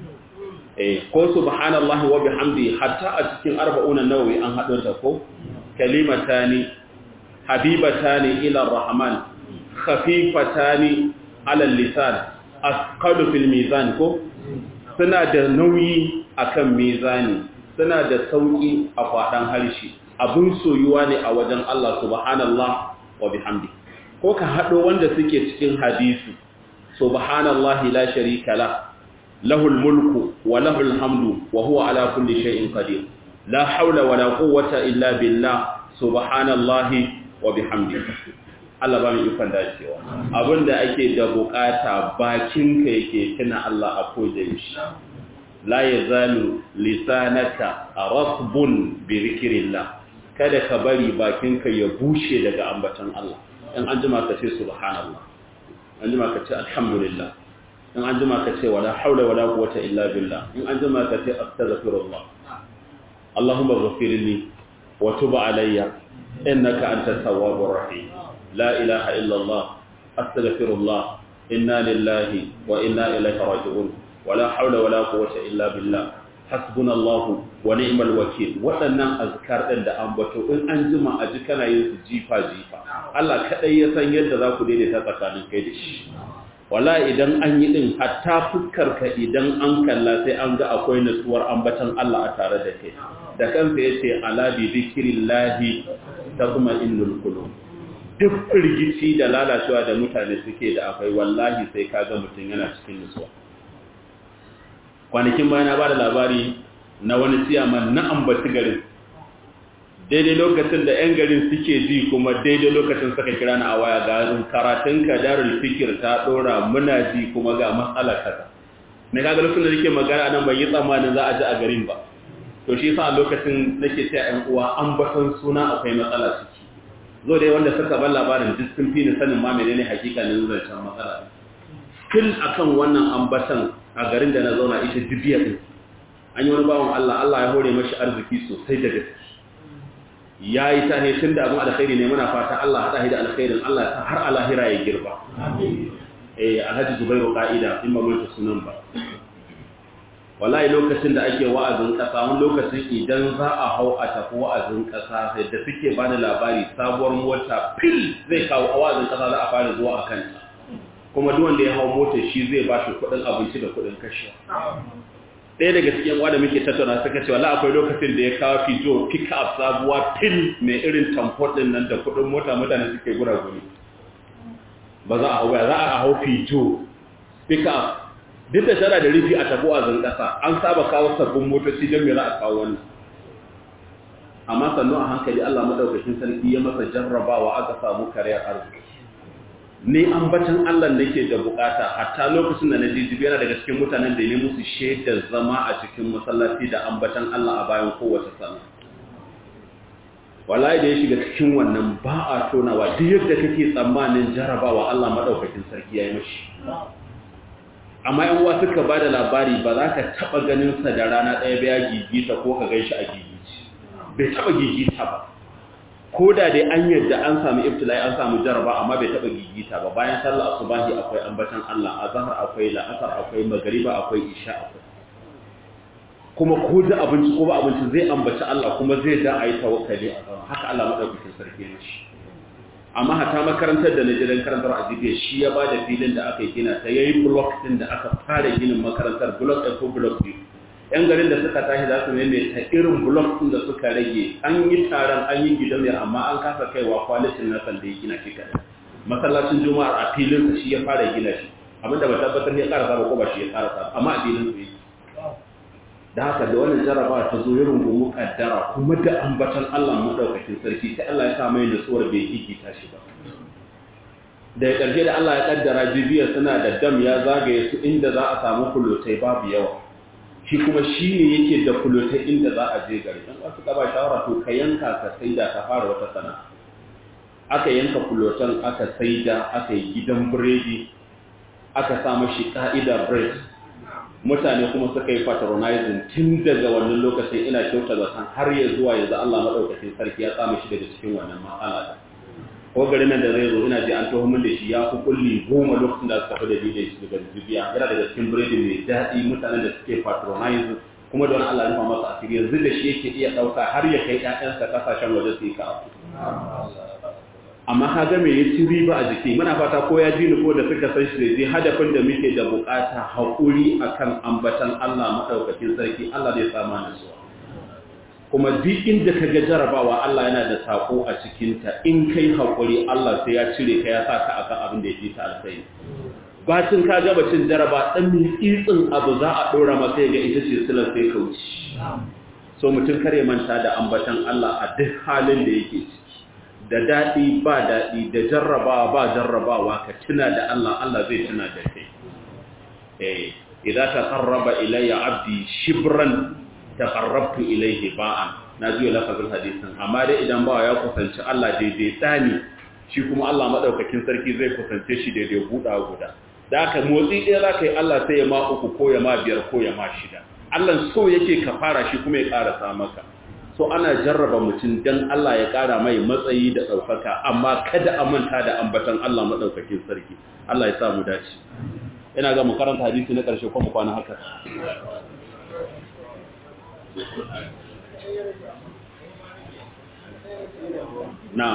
eh ko subhanallahi wa bihamdi hatta a cikin arba'un an-nawawi an hado ta ko kalimatani habibatani ila ar-rahman khafifatani ala al-lisan asqalu fil mizan ko suna da nauyi akan mizani suna da sauki a kwadan harshe abun soyuwa ne a wajen Allah subhanallah wa bihamdi ko ka hado wanda suke cikin hadisi subhanallahi la sharika la lahul mulku wa lahul hamdu wa huwa ala kulli shay'in qadir la hawla wa la quwwata illa billah subhanallahi wa bihamdihi Allah ba mu ikon dacewa abinda ake da bukata bakinka yake tuna Allah a koje shi la yazalu lisanaka rasbun bi zikrillah kada ka bari bakinka ya bushe daga ambaton Allah in an jima ka ce subhanallah an jima ka ce alhamdulillah in an jima ka ce wala haula wala quwwata illa billah in an jima ka ce astaghfirullah Allahumma ighfirli wa tub alayya innaka antat tawwabur rahim لا إله إلا الله أستغفر الله إنا لله وإنا إليه راجعون ولا حول ولا قوة إلا بالله حسبنا الله ونعم الوكيل waɗannan azkar ɗin da ambato in an jima a ji kana yin su jifa jifa Allah kaɗai ya san yadda za ku daidaita tsakanin kai da shi wala idan an yi ɗin hatta fuskar ka idan an kalla sai an ga akwai nutsuwar ambatan Allah a tare da kai da kansa yace ala bi zikrillahi tatma'innul qulub duk firgici da lalacewa da mutane suke da akwai wallahi sai kaga mutum yana cikin nutsuwa kwanakin bayan na bada labari na wani siyaman na ambaci garin daidai lokacin da 'yan garin suke ji kuma daidai lokacin suka kira na a waya ga karatun ka darul fikir ta dora muna ji kuma ga matsala kaza na kaga lokacin da nake magana nan ban yi tsammanin za a ji a garin ba to shi yasa a lokacin nake cewa 'yan uwa an batan suna akwai matsala ciki zo dai wanda suka bar labarin duk sun fi ni sanin ma menene hakikanin zancen matsala kin akan wannan ambatan a garin da na zauna ita dubiya din an yi wani bawan Allah Allah ya hore mashi arziki sosai da gaske ya yi ta ne tun da abin alkhairi ne muna fata Allah haɗa da alkhairin Allah ta har alahira ya girba eh alhaji zubairu ka'ida in ba mulka sunan ba wallahi lokacin da ake wa'azin kasa wani lokacin idan za a hau a tafi wa'azin kasa sai da suke bani labari sabuwar mota fil zai kawo a wa'azin kasa za a fara zuwa a kanta kuma duk wanda ya hau mota shi zai ba shi kuɗin abinci da kuɗin kashe ɗaya daga cikin wanda muke tattauna suka ce wala akwai lokacin da ya kawo fijo pick up sabuwa pin mai irin tamfot din nan da kudin mota mutane suke gura guri ba za a hau za a hau fijo pick up duk da tana da rufi a tabo a zan ƙasa an saba kawo sabbin motoci don me za a kawo wannan amma sannu a hankali Allah madaukakin sarki ya masa jarrabawa aka samu kariyar arziki ne ambatan Allah da ke da bukata hatta lokacin da na ji jibi yana daga cikin mutanen da ne musu shaidar zama a cikin masallaci da ambatan Allah a bayan kowace sana wallahi da ya shiga cikin wannan ba a tonawa duk yadda kake tsammanin jarabawa Allah madaukakin sarki ya yi mashi amma yan uwa suka bada labari ba za ka taba ganin sa da rana ɗaya ba ya gigita ko ka gan shi a gigici bai taba gigita ba ko da dai an yadda an samu ibtilai an samu jaraba amma bai taba gigita ba bayan sallah asubahi akwai ambatan Allah azhar akwai la'asar akwai magriba akwai isha akwai kuma ko da abinci ko ba abinci zai ambaci Allah kuma zai da ayi tawakkali a zama haka Allah madaukakin sarki ne shi amma hata makarantar da najiran karantar ajibiya shi ya bada filin da aka yi gina ta yayi block din da aka fara ginin makarantar block ɗin ko block biyu yan garin da suka tashi za su maimaita irin blok ɗin da suka rage an yi taron an yi gidauniyar amma an kasa kaiwa kwalitin na sanda ya gina shi kaɗan masallacin juma'ar a filinsa shi ya fara gina shi abinda ba tabbatar ya ƙara saba ko ba shi ya ƙara saba amma a filin su da haka da wannan jaraba ta zo ya rungumu kaddara kuma da ambatan Allah madaukakin sarki sai Allah ya sa mai nutsuwar bai gigita shi ba daga ƙarshe da Allah ya kaddara bibiyar suna da dam ya zagaye su inda za a samu kulotai babu yawa shi kuma shi ne yake da kulotai inda za a je gari don wasu ƙaba shawara to ka yanka ka saida ka fara wata sana aka yanka kulotan aka saida aka yi gidan biredi aka sa mashi ƙa'ida bread mutane kuma suka yi patronizing tun daga wannan lokacin ina kyauta zaton har ya zuwa yanzu Allah maɗaukacin sarki ya tsama shi daga cikin wannan matsala ko garin nan da zai zo ina ji an taho min da shi ya fi kulli goma lokacin da suka fi da bidai shi daga zubiya yana daga cikin biredi mai daɗi mutanen da suke patronize kuma don Allah rufa masa asiri yanzu da shi yake iya ɗauka har ya kai ƴaƴansa ƙasashen waje su yi ka amma ka ga me ya ci riba a jiki muna fata ko ya ji ni ko da suka san shi zai hadafin da muke da bukata haƙuri akan ambatan Allah madaukakin sarki Allah zai sama nasuwa kuma duk inda ka ga jarabawa Allah yana da sako a cikinta in kai haƙuri Allah sai ya cire ka ya sa ka akan abin da ya fi ta alkhairi bacin ka gaba cin jaraba ɗan mitsitsin abu za a ɗora masa ga ita ce silar sai ka wuce so mutum kare manta da ambatan Allah a duk halin da yake ciki da daɗi ba daɗi da jarrabawa ba jarrabawa ka tuna da Allah Allah zai tuna da kai eh idan ta qarraba ilayya abdi shibran taqarrabtu ilayhi ba'an na ji lafazin hadisin amma dai idan bawa ya kusanci Allah daidai tsani shi kuma Allah madaukakin sarki zai kusance shi daidai buɗa guda da aka motsi ɗaya za ka yi Allah sai ya ma uku ko ya ma biyar ko ya ma shida Allah so yake ka fara shi kuma ya ƙarasa maka so ana jarraba mutum dan Allah ya ƙara mai matsayi da ɗaukaka amma kada a manta da ambatan Allah madaukakin sarki Allah ya sa mu dace ina ga mu karanta hadisi na ƙarshe ko mu kwana haka نعم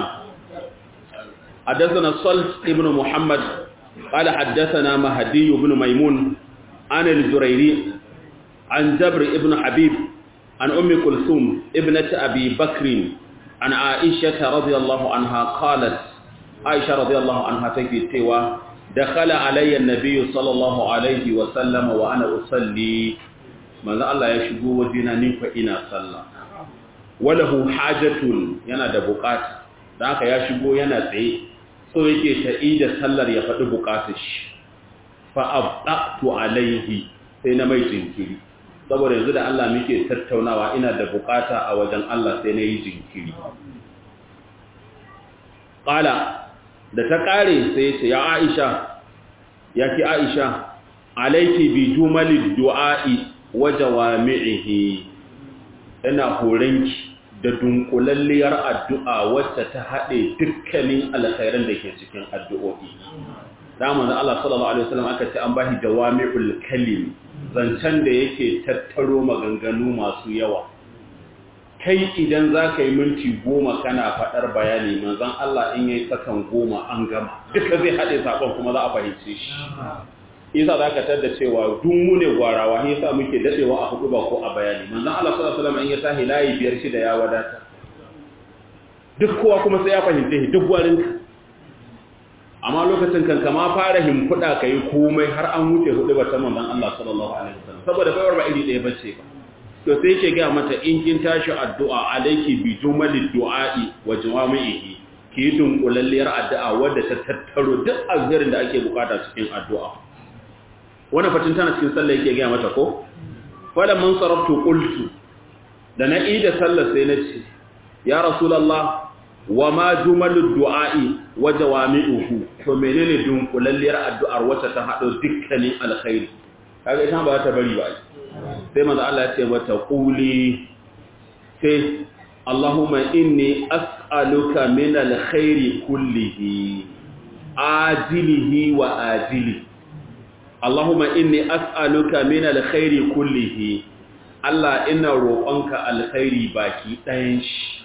حدثنا الصلت ابن محمد قال حدثنا مهدي بن ميمون عن الجريري عن جبر ابن حبيب عن أم كلثوم ابنة أبي بكر عن عائشة رضي الله عنها قالت عائشة رضي الله عنها تكي تيوى دخل علي النبي صلى الله عليه وسلم وأنا أصلي manzo Allah ya shigo wajena ni fa ina sallah walahu hajatun yana da bukata dan haka ya shigo yana tsaye so yake ta'i da sallar ya faɗi bukatar shi fa abdatu alaihi sai na mai jinkiri saboda yanzu da Allah muke tattaunawa ina da bukata a wajen Allah sai na yi jinkiri qala da ta kare sai ce ya Aisha ya ki Aisha alaiki bi jumalid du'a'i wa jawami'ihi ina horanki da dunkulalliyar addu'a wacce ta haɗe dukkanin alkhairan da ke cikin addu'o'i da manzo Allah sallallahu alaihi wasallam aka ce an bashi jawami'ul kalim zancen da yake tattaro maganganu masu yawa kai idan za ka yi minti goma kana faɗar bayani manzon Allah in yayi sakan goma an gama duka zai haɗe sakon kuma za a fahimce shi isa za ka tada cewa dun mu ne gwarawa ne yasa muke dadewa a hudu ba ko a bayani manzon Allah sallallahu alaihi wasallam in ya tahi layi biyar shida ya wadata duk kowa kuma sai ya fahimce shi duk gwarinka amma lokacin kan kama fara himfuda kai komai har an wuce hudu ba ta manzon Allah sallallahu alaihi wasallam saboda baiwar ba iri ɗaya bace ba to sai yake ga mata in kin tashi addu'a alayki bi jumalid du'a'i wa jawami'ihi ki dunkulalliyar addu'a wadda ta tattaro duk alherin da ake bukata cikin addu'a wannan fatin tana cikin sallah yake ga mata ko wala man saraftu qultu da na ida sallah sai nace ya rasulullah wa ma jumalud du'a'i wa jawami'uhu to menene dunkulalliyar addu'ar wacce ta hado dukkanin alkhairi kaga ita ba ta bari ba sai manzo Allah ya ce mata quli sai Allahumma inni as'aluka min alkhairi kullihi ajilihi wa ajilihi Allahumma inni as'aluka min alkhairi kullihi Allah ina roƙonka alkhairi baki ɗayan shi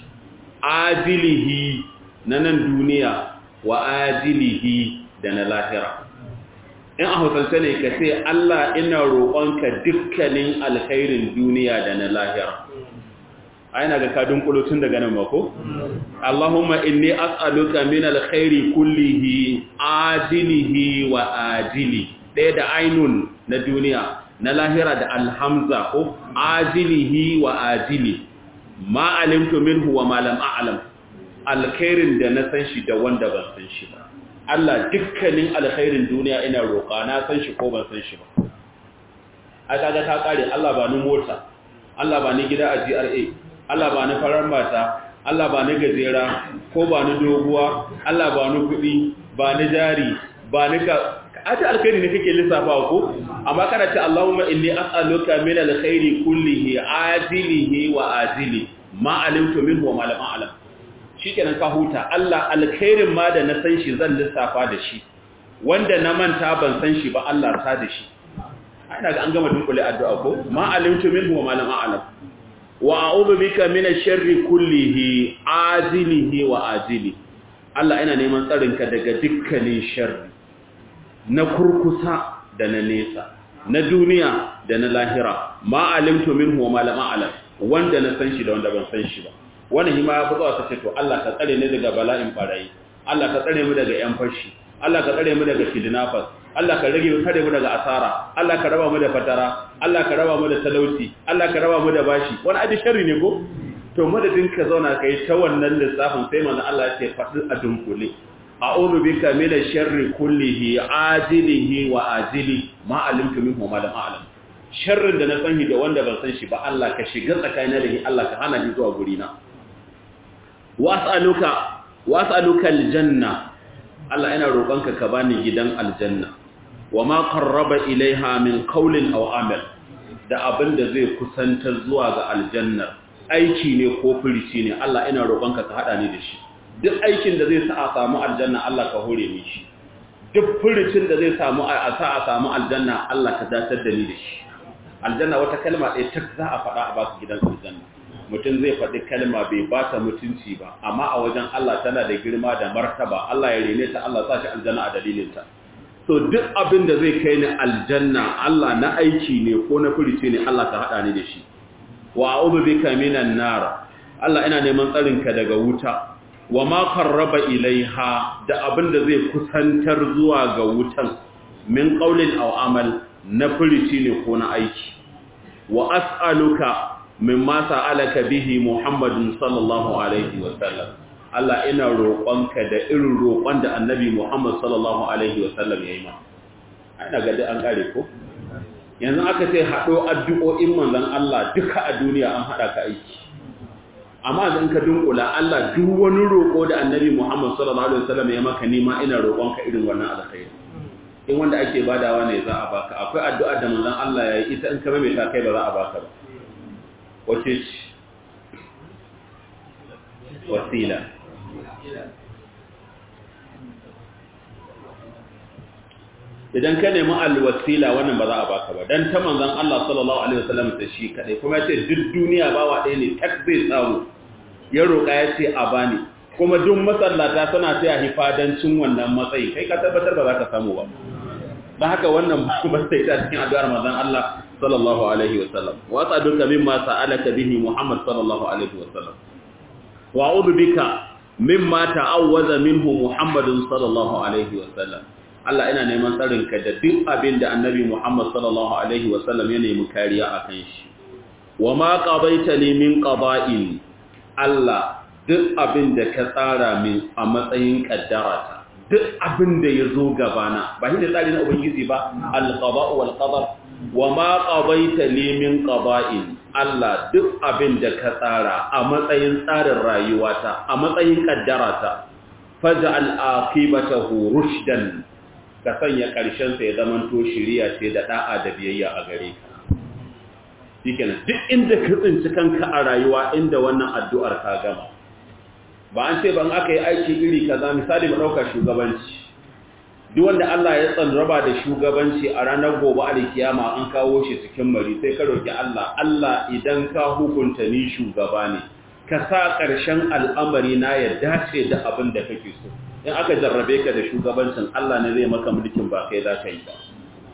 ajilihi na nan duniya wa ajilihi da na lahira in a hausance ne ka ce Allah ina roƙonka dukkanin alkhairin duniya da na lahira aina ga kadin kulutun daga nan mako Allahumma inni as'aluka min alkhairi kullihi ajilihi wa ajilihi ɗaya da ainun na duniya na lahira da alhamza ko ajilihi wa ajili ma alimtu minhu wa ma lam a'lam alkhairin da na san shi da wanda ban san shi ba Allah dukkanin alkhairin duniya ina roƙa na san shi ko ban san shi ba a kaga ta kare Allah ba ni mota Allah ba ni gida a GRA Allah ba ni farar mata Allah ba ni gajera ko ba ni doguwa Allah ba ni kuɗi ba ni jari ba ni ka aji alkhairi ne kake lissafa ko amma kana ce Allahumma inni as'aluka min alkhairi kullihi ajilihi wa ajili ma alimtu minhu wa ma lam a'lam shikenan ka huta Allah alkhairin ma da na san shi zan lissafa da shi wanda na manta ban san shi ba Allah ta da shi ina ga an gama dunkule addu'a ko ma alimtu minhu wa ma lam a'lam wa a'udhu bika min ash-sharri kullihi ajilihi wa ajili Allah ina neman tsarinka daga dukkanin sharri na kurkusa da na nesa na duniya da na lahira ma alimtu minhu wa ma lam a'lam wanda na san shi da wanda ban san shi ba wannan hima ya fito ta ce to Allah ka tsare ni daga bala'in barayi Allah ka tsare mu daga yan fashi Allah ka tsare mu daga kidnappers Allah ka rage kare mu daga asara Allah ka raba mu da fatara Allah ka raba mu da talauci Allah ka raba mu da bashi wani abin sharri ne ko to madadin ka zauna kai ta wannan lissafin sai manzo Allah ya ce faɗi a dunkule a'udhu bika min ash-sharri kullihi ajilihi wa ajili ma alimtu minhu ma lam a'lam sharrin da na san shi da wanda ban san shi ba Allah ka shiga tsakanin da shi Allah ka hana ni zuwa guri na was'aluka was'aluka aljanna Allah ina roƙonka ka bani gidan aljanna wa ma qarraba ilaiha min qawlin aw amal da abin da zai kusantar zuwa ga aljanna aiki ne ko furici ne Allah ina roƙonka ka hada ni da shi duk aikin da zai sa a samu aljanna Allah ka hore ni shi duk furicin da zai samu a sa a samu aljanna Allah ka datar da ni da shi aljanna wata kalma ɗaya tak za a faɗa a baka gidan aljanna mutum zai faɗi kalma bai ba ta mutunci ba amma a wajen Allah tana da girma da martaba Allah ya rene ta Allah sa shi aljanna a dalilinta so duk abin da zai kai ni aljanna Allah na aiki ne ko na furici ne Allah ka haɗa ni da shi wa a'udhu bika minan nar Allah ina neman tsarin ka daga wuta wa ma qarraba ilaiha da abin da zai kusantar zuwa ga wutan min qaulin aw amal na furici ne ko na aiki wa as'aluka mimma sa'alaka bihi Muhammadun sallallahu alaihi wa sallam Allah ina roƙonka da irin roƙon da Annabi Muhammad sallallahu alaihi wa sallam yayi ma ana ga an kare ko yanzu aka ce hado addu'o'in manzon Allah duka a duniya an hada ka aiki amma idan ka dunkula Allah duk wani roƙo da Annabi Muhammad sallallahu alaihi wa sallam ya maka nima ina roƙonka irin wannan alkhairi in wanda ake badawa ne za a baka akwai addu'a da manzon Allah ya yi ita in ka mai ta kai ba za a baka ba wace ce wasila idan ka nemi alwasila wannan ba za a baka ba dan ta manzon Allah sallallahu alaihi wasallam ta shi kadai kuma yace duk duniya ba wa ɗaya ne tak zai samu ya roƙa yace a bani kuma duk masallata suna taya hifadancin wannan matsayi kai ka tabbatar ba za ka samu ba dan haka wannan ba sai ta cikin addu'ar manzon Allah sallallahu alaihi wasallam wa asaduka mimma sa'alaka bihi Muhammad sallallahu alaihi wasallam wa a'udhu bika mimma ta'awwaza minhu Muhammadun sallallahu alaihi wasallam Allah ina neman tsarin ka da duk abin da Annabi Muhammad sallallahu alaihi wasallam ya nemi kariya akan shi wa ma qadaita li min qada'in Allah duk abin da ka tsara min a matsayin kaddarata duk abin da ya zo gabana ba shi da tsari na ubangiji ba al-qada'u wal qadar wa ma qadaita li min qada'in Allah duk abin da ka tsara a matsayin tsarin rayuwata a matsayin kaddarata faj'al aqibatahu rushdan ka sanya karshen sa ya zamanto shiriya ce da da'a da biyayya a gare ka shikenan duk inda ka tsinci kanka a rayuwa inda wannan addu'ar ka gama ba an ce ban aka yi aiki iri kaza misali mu dauka shugabanci duk wanda Allah ya tsanraba da shugabanci a ranar gobe alkiyama an kawo shi cikin mari sai ka roki Allah Allah idan ka hukunta ni shugaba ne ka sa ƙarshen al'amari na ya dace da abin da kake so in aka jarrabe ka da shugabancin Allah ne zai maka mulkin ba kai za ka yi ba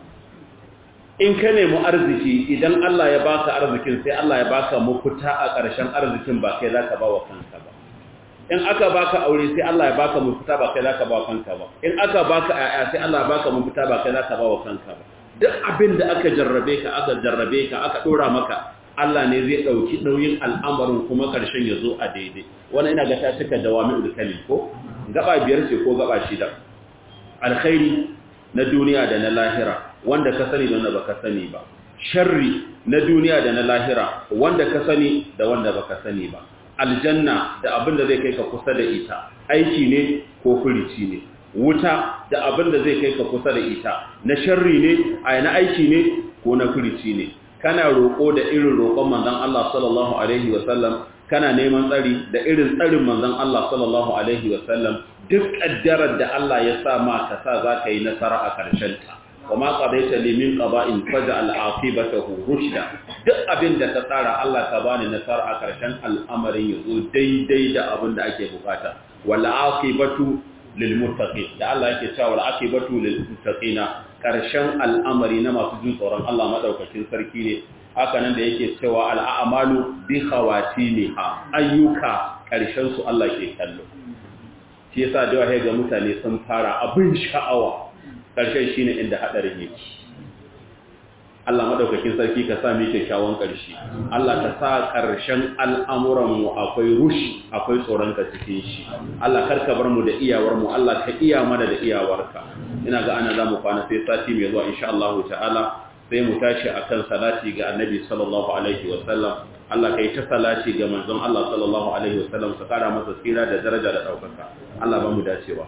in ka nemi arziki idan Allah ya baka arzikin sai Allah ya baka mafita a ƙarshen arzikin ba kai za ka ba wa kanka ba in aka baka aure sai Allah ya baka mafita ba kai zaka ba kanka ba in aka baka aya sai Allah ya baka mafita ba kai zaka ba wa kanka ba duk abin da aka jarrabe ka aka jarrabe ka aka dora maka Allah ne zai dauki nauyin al'amarin kuma karshen ya zo a daidai wannan ina ga ta cika jawami'ul kalim ko gaba biyar ce ko gaba shida alkhairi na duniya da na lahira wanda ka sani da wanda baka sani ba sharri na duniya da na lahira wanda ka sani da wanda baka sani ba aljanna da abin da zai kai ka kusa da ita aiki ne ko furici ne wuta da abin da zai kai ka kusa da ita na sharri ne a na aiki ne ko na furici ne kana roƙo da irin roƙon manzon Allah sallallahu alaihi wa sallam kana neman tsari da irin tsarin manzon Allah sallallahu alaihi wa sallam duk kaddarar da Allah ya sa ma ka sa zaka yi nasara a karshen ta وما قضيت لي من قضاء فجعل عاقبته رشدا duk abin da ta tsara Allah ka bani nasara a karshen al'amarin yazo daidai da abin da ake bukata wal aqibatu lil muttaqin da Allah yake cewa wal aqibatu lil muttaqina karshen al'amari na masu jin tsoron Allah madaukakin sarki ne haka nan da yake cewa al a'malu bi khawatimiha ayyuka karshen su Allah ke kallo shi yasa da ga mutane sun fara abin sha'awa ƙarshen shi ne inda haɗarin yake Allah maɗaukakin sarki ka sa mai kyakkyawan ƙarshe Allah ka sa ƙarshen al'amuranmu akwai rushi akwai tsoronka cikin shi Allah karka bar mu da iyawarmu Allah ka iya mana da iyawarka ina ga ana za mu kwana sai sati mai zuwa insha Allah ta'ala sai mu tashi akan salati ga annabi sallallahu alaihi wasallam Allah ka yi ta salati ga manzon Allah sallallahu alaihi wasallam ka kara masa tsira da daraja da ɗaukaka Allah ba mu dacewa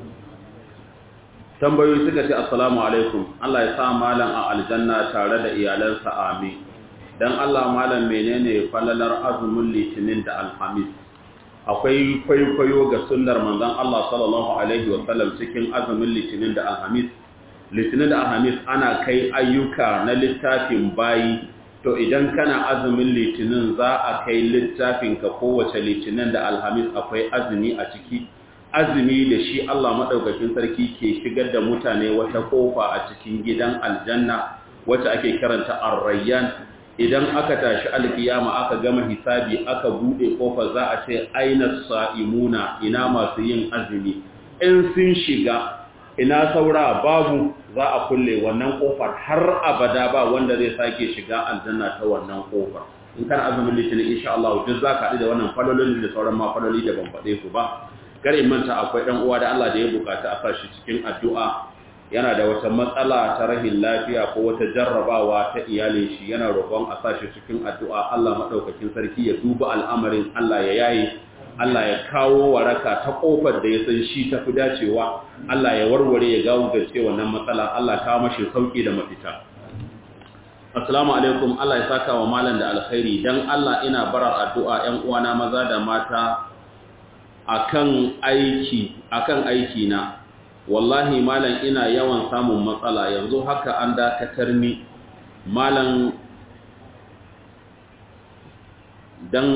tambayoyi suka ce assalamu alaikum Allah ya sa malam a aljanna tare da iyalansa amin dan Allah malam menene falalar azumin litinin da alhamis akwai kwaikwayo ga sunnar manzon Allah sallallahu alaihi wa sallam cikin azumin litinin da alhamis litinin da alhamis ana kai ayyuka na littafin bayi to idan kana azumin litinin za a kai littafin ka kowace litinin da alhamis akwai azumi a ciki azumi da shi Allah maɗaukakin sarki ke shigar da mutane wata ƙofa a cikin gidan aljanna wacce ake karanta arrayyan idan aka tashi alkiyama aka gama hisabi aka buɗe ƙofa za a ce aina sa'imuna ina masu yin azumi in sun shiga ina saura babu za a kulle wannan ƙofar har abada ba wanda zai sake shiga aljanna ta wannan ƙofar in kana azumin litinin insha Allah duk za ka haɗu da wannan falolin da sauran ma faloli da ban faɗe su ba kare manta akwai ɗan uwa da Allah da ya bukata a sashi cikin addu'a yana da wata matsala ta rahin lafiya ko wata jarrabawa ta iyalin shi yana roƙon a sashi cikin addu'a Allah madaukakin sarki ya duba al'amarin Allah ya yayi Allah ya kawo waraka ta kofar da ya san shi ta fi dacewa Allah ya warware ya gawo gace wannan matsala Allah kawo mashi sauki da mafita Assalamu alaikum Allah ya saka wa malam da alkhairi dan Allah ina barar addu'a ƴan uwana maza da mata akan aiki akan aiki na wallahi malam ina yawan samun matsala yanzu haka an dakatar ni malam dan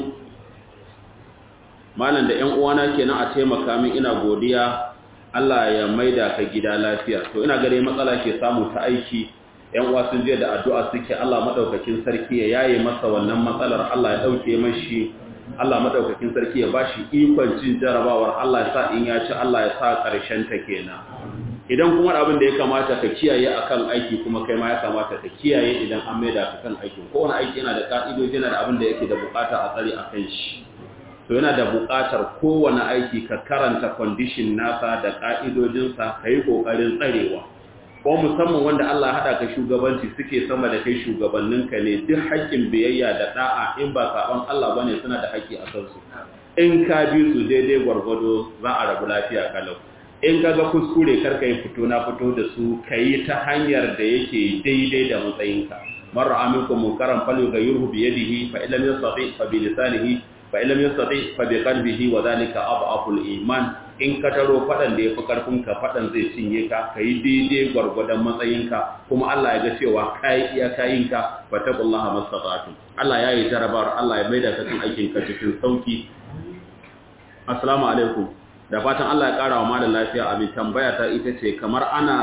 malam da ƴan uwana kenan a taimaka min ina godiya Allah ya maida ka gida lafiya to ina gare matsala ke samu ta aiki ƴan uwa sun je da addu'a suke Allah madaukakin sarki ya yaye masa wannan matsalar Allah ya dauke mashi Allah madaukakin sarki ya bashi ikon cin jarabawar Allah ya sa in ya ci Allah ya sa karshen ta kenan idan kuma abin da ya kamata ka kiyaye akan aiki kuma kai ma ya kamata ka kiyaye idan an maida ka kan aiki ko wani aiki yana da ka'idoji yana da abin da yake da bukata a tsari akan shi to yana da buƙatar kowane aiki ka karanta condition nasa da ƙa'idojinsa ka yi ƙoƙarin tsarewa ko musamman wanda Allah haɗa ka shugabanci suke sama da kai shugabanninka ne duk haƙƙin biyayya da ɗa'a in ba saɓon Allah ba ne suna da haƙƙi a kansu in ka bi su daidai gwargwado za a rabu lafiya kalau in ka ga kuskure kar ka yi fito na fito da su ka yi ta hanyar da yake daidai da matsayinka marar aminkum munkaran falu ga yurhu biyadihi fa illam yastati fa bi lisanihi fa illam yastati fa bi qalbihi wa dhalika adhaful iman in ka taro fadan da yafi karfin ka fadan zai cinye ka kai daidai gwargwadon matsayinka kuma Allah ya ga cewa kai iya kayinka fa taqullaha mastata'tu Allah ya yi jarabar Allah ya maida ka cikin aikin ka cikin sauki assalamu alaikum da fatan Allah ya kara wa malam lafiya abin tambaya ta ita ce kamar ana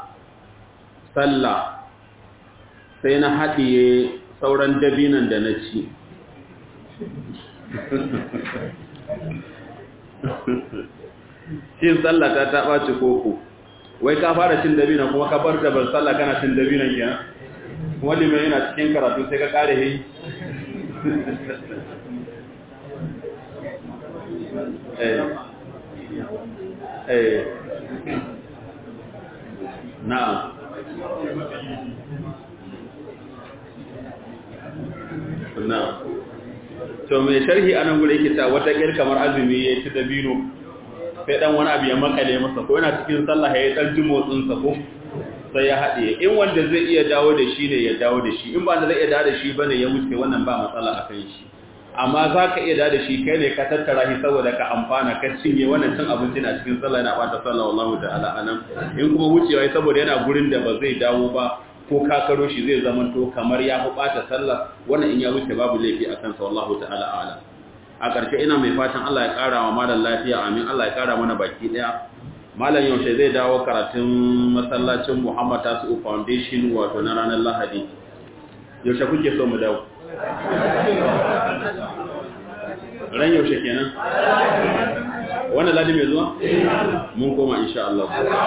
sallah sai na haɗiye sauran dabinan da na ci cin sallah ta ta ɓaci koko wai ka fara cin dabina kuma ka bar da ban sallah kana cin dabinan kenan wani mai yana cikin karatu sai ka kare yi eh eh na'am na'am to mai sharhi anan gure yake ta wata kir kamar azumi ya ci dabino sai dan wani abu ya makale masa ko yana cikin sallah ya dan ji motsin sa ko sai ya haɗe in wanda zai iya dawo da shi ne ya dawo da shi in ba da zai iya dawo da shi bane ya wuce wannan ba matsala a kan shi amma za ka iya dawo da shi kai ne ka tattara shi saboda ka amfana ka cinye wannan cin abinci na cikin sallah yana bata sallah wallahu ta'ala anan in kuma wucewa saboda yana gurin da ba zai dawo ba ko kakaro shi zai zamanto kamar ya fi ɓata sallah wannan in ya wuce babu laifi a kansa wallahu ta'ala ala a ƙarshe ina mai fatan Allah ya ƙara wa malam lafiya amin Allah ya ƙara mana baki ɗaya malam yaushe zai dawo karatun masallacin Muhammad Tasu Foundation wato na ranar Lahadi yaushe kuke so mu dawo ran yaushe kenan wannan ladi mai zuwa mun koma insha Allah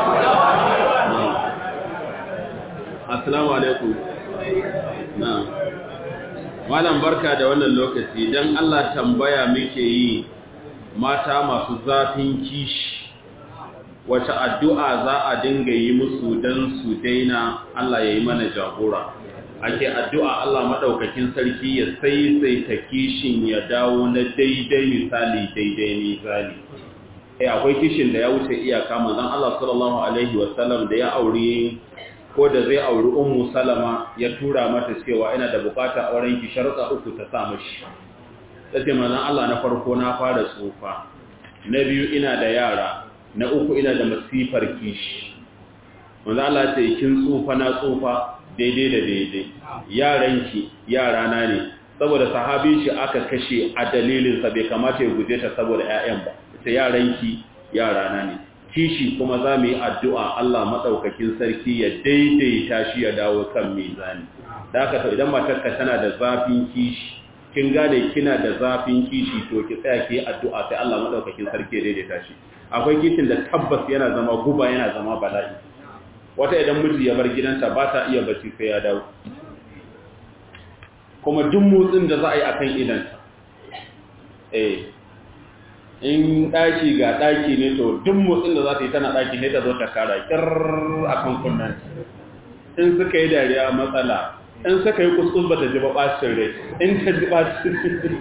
assalamu alaikum na'am malam barka da wannan lokaci dan Allah tambaya muke yi mata masu zafin kishi wace addu'a za a dinga yi musu dan su daina Allah ya yi mana jagora ake addu'a Allah madaukakin sarki ya saisaita kishin ya dawo na daidai misali daidai misali eh akwai kishin da ya wuce iyaka manzon Allah sallallahu alaihi wasallam da ya aure ko da zai auri ummu salama ya tura mata cewa ina da bukata auren ki sharuɗa uku ta sa mashi sai manzon Allah na farko na fara tsufa na biyu ina da yara na uku ina da masifar kishi manzon Allah ce kin tsufa na tsufa daidai da daidai yaranki yara na ne saboda sahabin shi aka kashe a dalilin sa bai kamata ya guje ta saboda ƴaƴan ba sai yaranki yara na ne kishi kuma za mu yi addu'a Allah maɗaukakin sarki ya daidaita shi ya dawo kan mizani. Da aka idan matarka tana da zafin kishi, kin gane kina da zafin kishi to ki tsaya ki yi addu'a sai Allah maɗaukakin sarki ya daidaita shi. Akwai kishin da tabbas yana zama guba yana zama bala'i. Wata idan miji ya bar gidanta ba ta iya bacci sai ya dawo. kuma duk motsin da za a yi a kan idanta eh in ɗaki ga ɗaki ne to duk motsin da za ta yi tana ɗaki ne ta zo ta kara ƙirr a kan kunnan in suka yi dariya matsala in suka yi kuskus ba ta ji ba ɓacin rai in ta ji ɓacin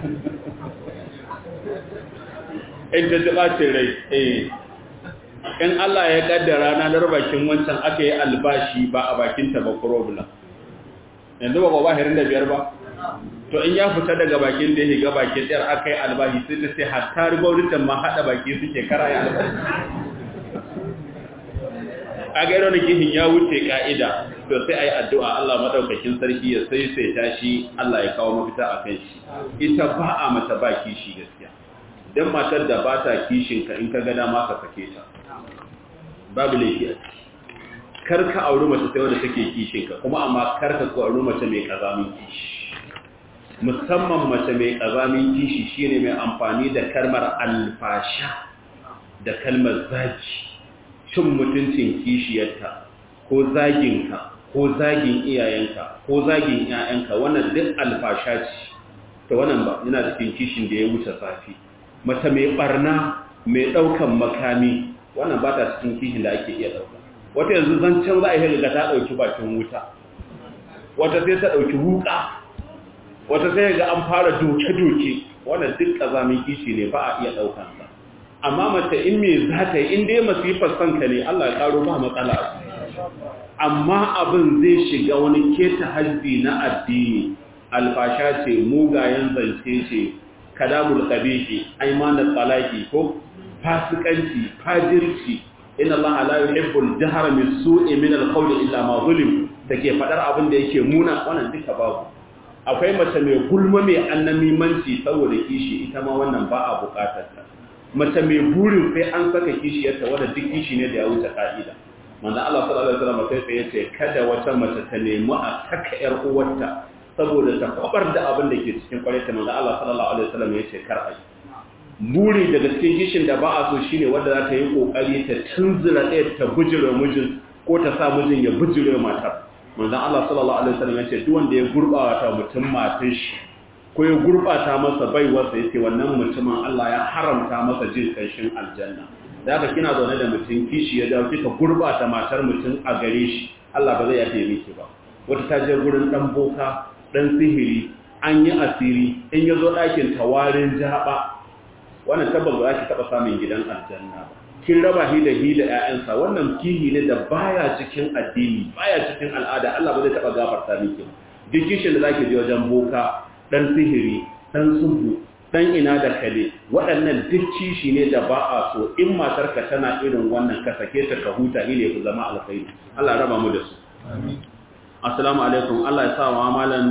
in ta ji ɓacin rai eh in Allah ya ƙaddara ranar bakin wancan aka yi albashi ba a bakinta ba problem yanzu ba ba hirin da biyar ba to in ya fita daga bakin da ya ga bakin ɗayar aka yi albashi sai ta sai hatta gwamnatin ma haɗa baki suke kara ya albashi a gairo da kihin ya wuce ka'ida to sai a yi addu'a Allah maɗaukakin sarki ya sai sai tashi Allah ya kawo mafita a kan shi ita ba a mata ba kishi gaskiya don matar da ba ta kishinka in ka gada ma ka sake ta babu laifi a ciki kar ka auri mace sai wadda take kishinka kuma amma kar ka auri mace mai kazamin kishi musamman mace mai kazamin kishi shine mai amfani da kalmar alfasha da kalmar zagi cin mutuncin kishiyarta ko zaginka ko zagin iyayenka ko zagin iyayenka wannan duk alfasha ce to wannan ba yana cikin kishin da ya wuce safi mace mai barna mai daukan makami wannan ba ta cikin kishin da ake iya dauka wata yanzu zancen za a yi ga ta dauki bakin wuta wata sai ta dauki wuka wata sai ga an fara doke-doke wannan duk kazamin kishi ne ba a iya daukan sa amma mace in me za ta yi in dai masifar sanka ne Allah ya karo ba matsala amma abin zai shiga wani keta hajji na addini alfasha ce mugayen zance ce kadabul qabihi aymanul talaqi ko fasikanci fajirci inna Allah la yuhibbul jahra min su'i min al-qawli illa ma zulim take fadar abin da yake muna wannan duka babu akwai mace mai gulma mai annamimanci saboda kishi ita ma wannan ba a bukatar ta mace mai burin sai an saka kishiyarta wadda duk kishi ne da ya wuce ka'ida manzo Allah sallallahu alaihi wasallam sai ya ce kada wata mace ta nemi a saka yar uwarta saboda ta kwabar da abin da ke cikin kwareta manzo Allah sallallahu alaihi wasallam ya ce kar ai buri daga cikin kishin da ba a so shine wanda za ta yi kokari ta tunzura ɗaya ta bujire mijin ko ta sa mijin ya bujire matar manzo Allah sallallahu alaihi wasallam ya ce duk wanda ya gurbata mutum matar shi ko ya gurbata masa baiwarsa yace wannan mutumin Allah ya haramta masa jin kanshin aljanna da haka kina zaune da mutum kishi ya dawo kika gurbata matar mutum a gare shi Allah ba zai yafe miki ba wata ta je gurin dan boka dan sihiri an yi asiri in yazo ɗakin tawarin jaba wannan tabbas ba za ki taba samun gidan aljanna ba kin raba hi da hi da ƴaƴansa wannan kihi ne da baya cikin addini baya cikin al'ada Allah ba zai taba gafarta miki ba duk kishin da zaki je wajen boka dan sihiri dan subu dan ina da kale waɗannan duk kishi ne da ba a so in matarka tana irin wannan ka sake ta ka huta ile ku zama alkhairi Allah raba mu da su amin assalamu alaikum Allah ya sa wa malan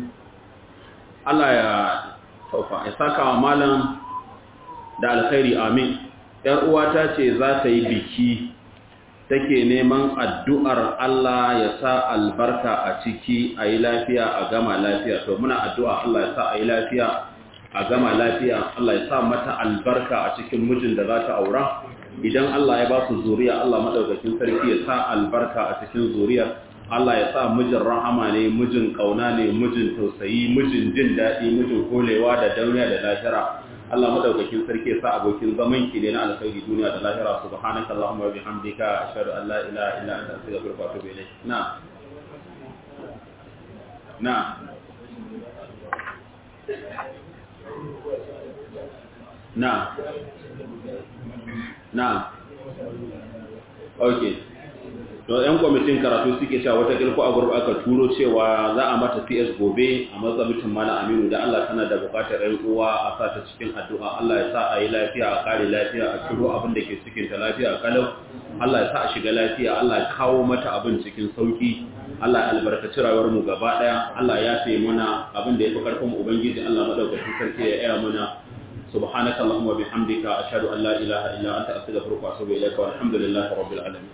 Allah ya taufa ya saka wa malan da alkhairi amin yar uwata ce za ta yi biki take neman addu'ar Allah ya sa albarka a ciki a yi lafiya a gama lafiya to muna addu'a Allah ya sa a yi lafiya a gama lafiya Allah ya sa mata albarka a cikin mijin da za ta aura idan Allah ya ba su zuriya Allah madaukakin sarki ya sa albarka a cikin zuriyar Allah ya sa mijin rahama ne mijin kauna ne mijin tausayi mijin jin daɗi mijin kolewa da dauniya da lahira Allah madaukakin sarki ya sa abokin zaman ki ne na alkhairi duniya da lahira subhanaka allahumma wa bihamdika ashhadu an la ilaha illa anta astaghfiruka wa atubu ilayk na na na na okay to yan kwamitin karatu suke cewa wata kirko a gurba aka turo cewa za a mata cs gobe a matsabitin mana aminu da allah tana da bukatar yan uwa a sa ta cikin addu'a allah ya sa a yi lafiya a kare lafiya a ciro abin da ke cikin ta lafiya a kalau allah ya sa a shiga lafiya allah ya kawo mata abin cikin sauki allah ya albarkaci rayuwar mu gaba daya allah ya sai mana abin da ya fi karfin ubangiji allah madaukakin sarki ya iya mana سبحانك اللهم وبحمدك أشهد أن لا إله إلا أنت أستغفرك وأتوب إليك والحمد لله رب العالمين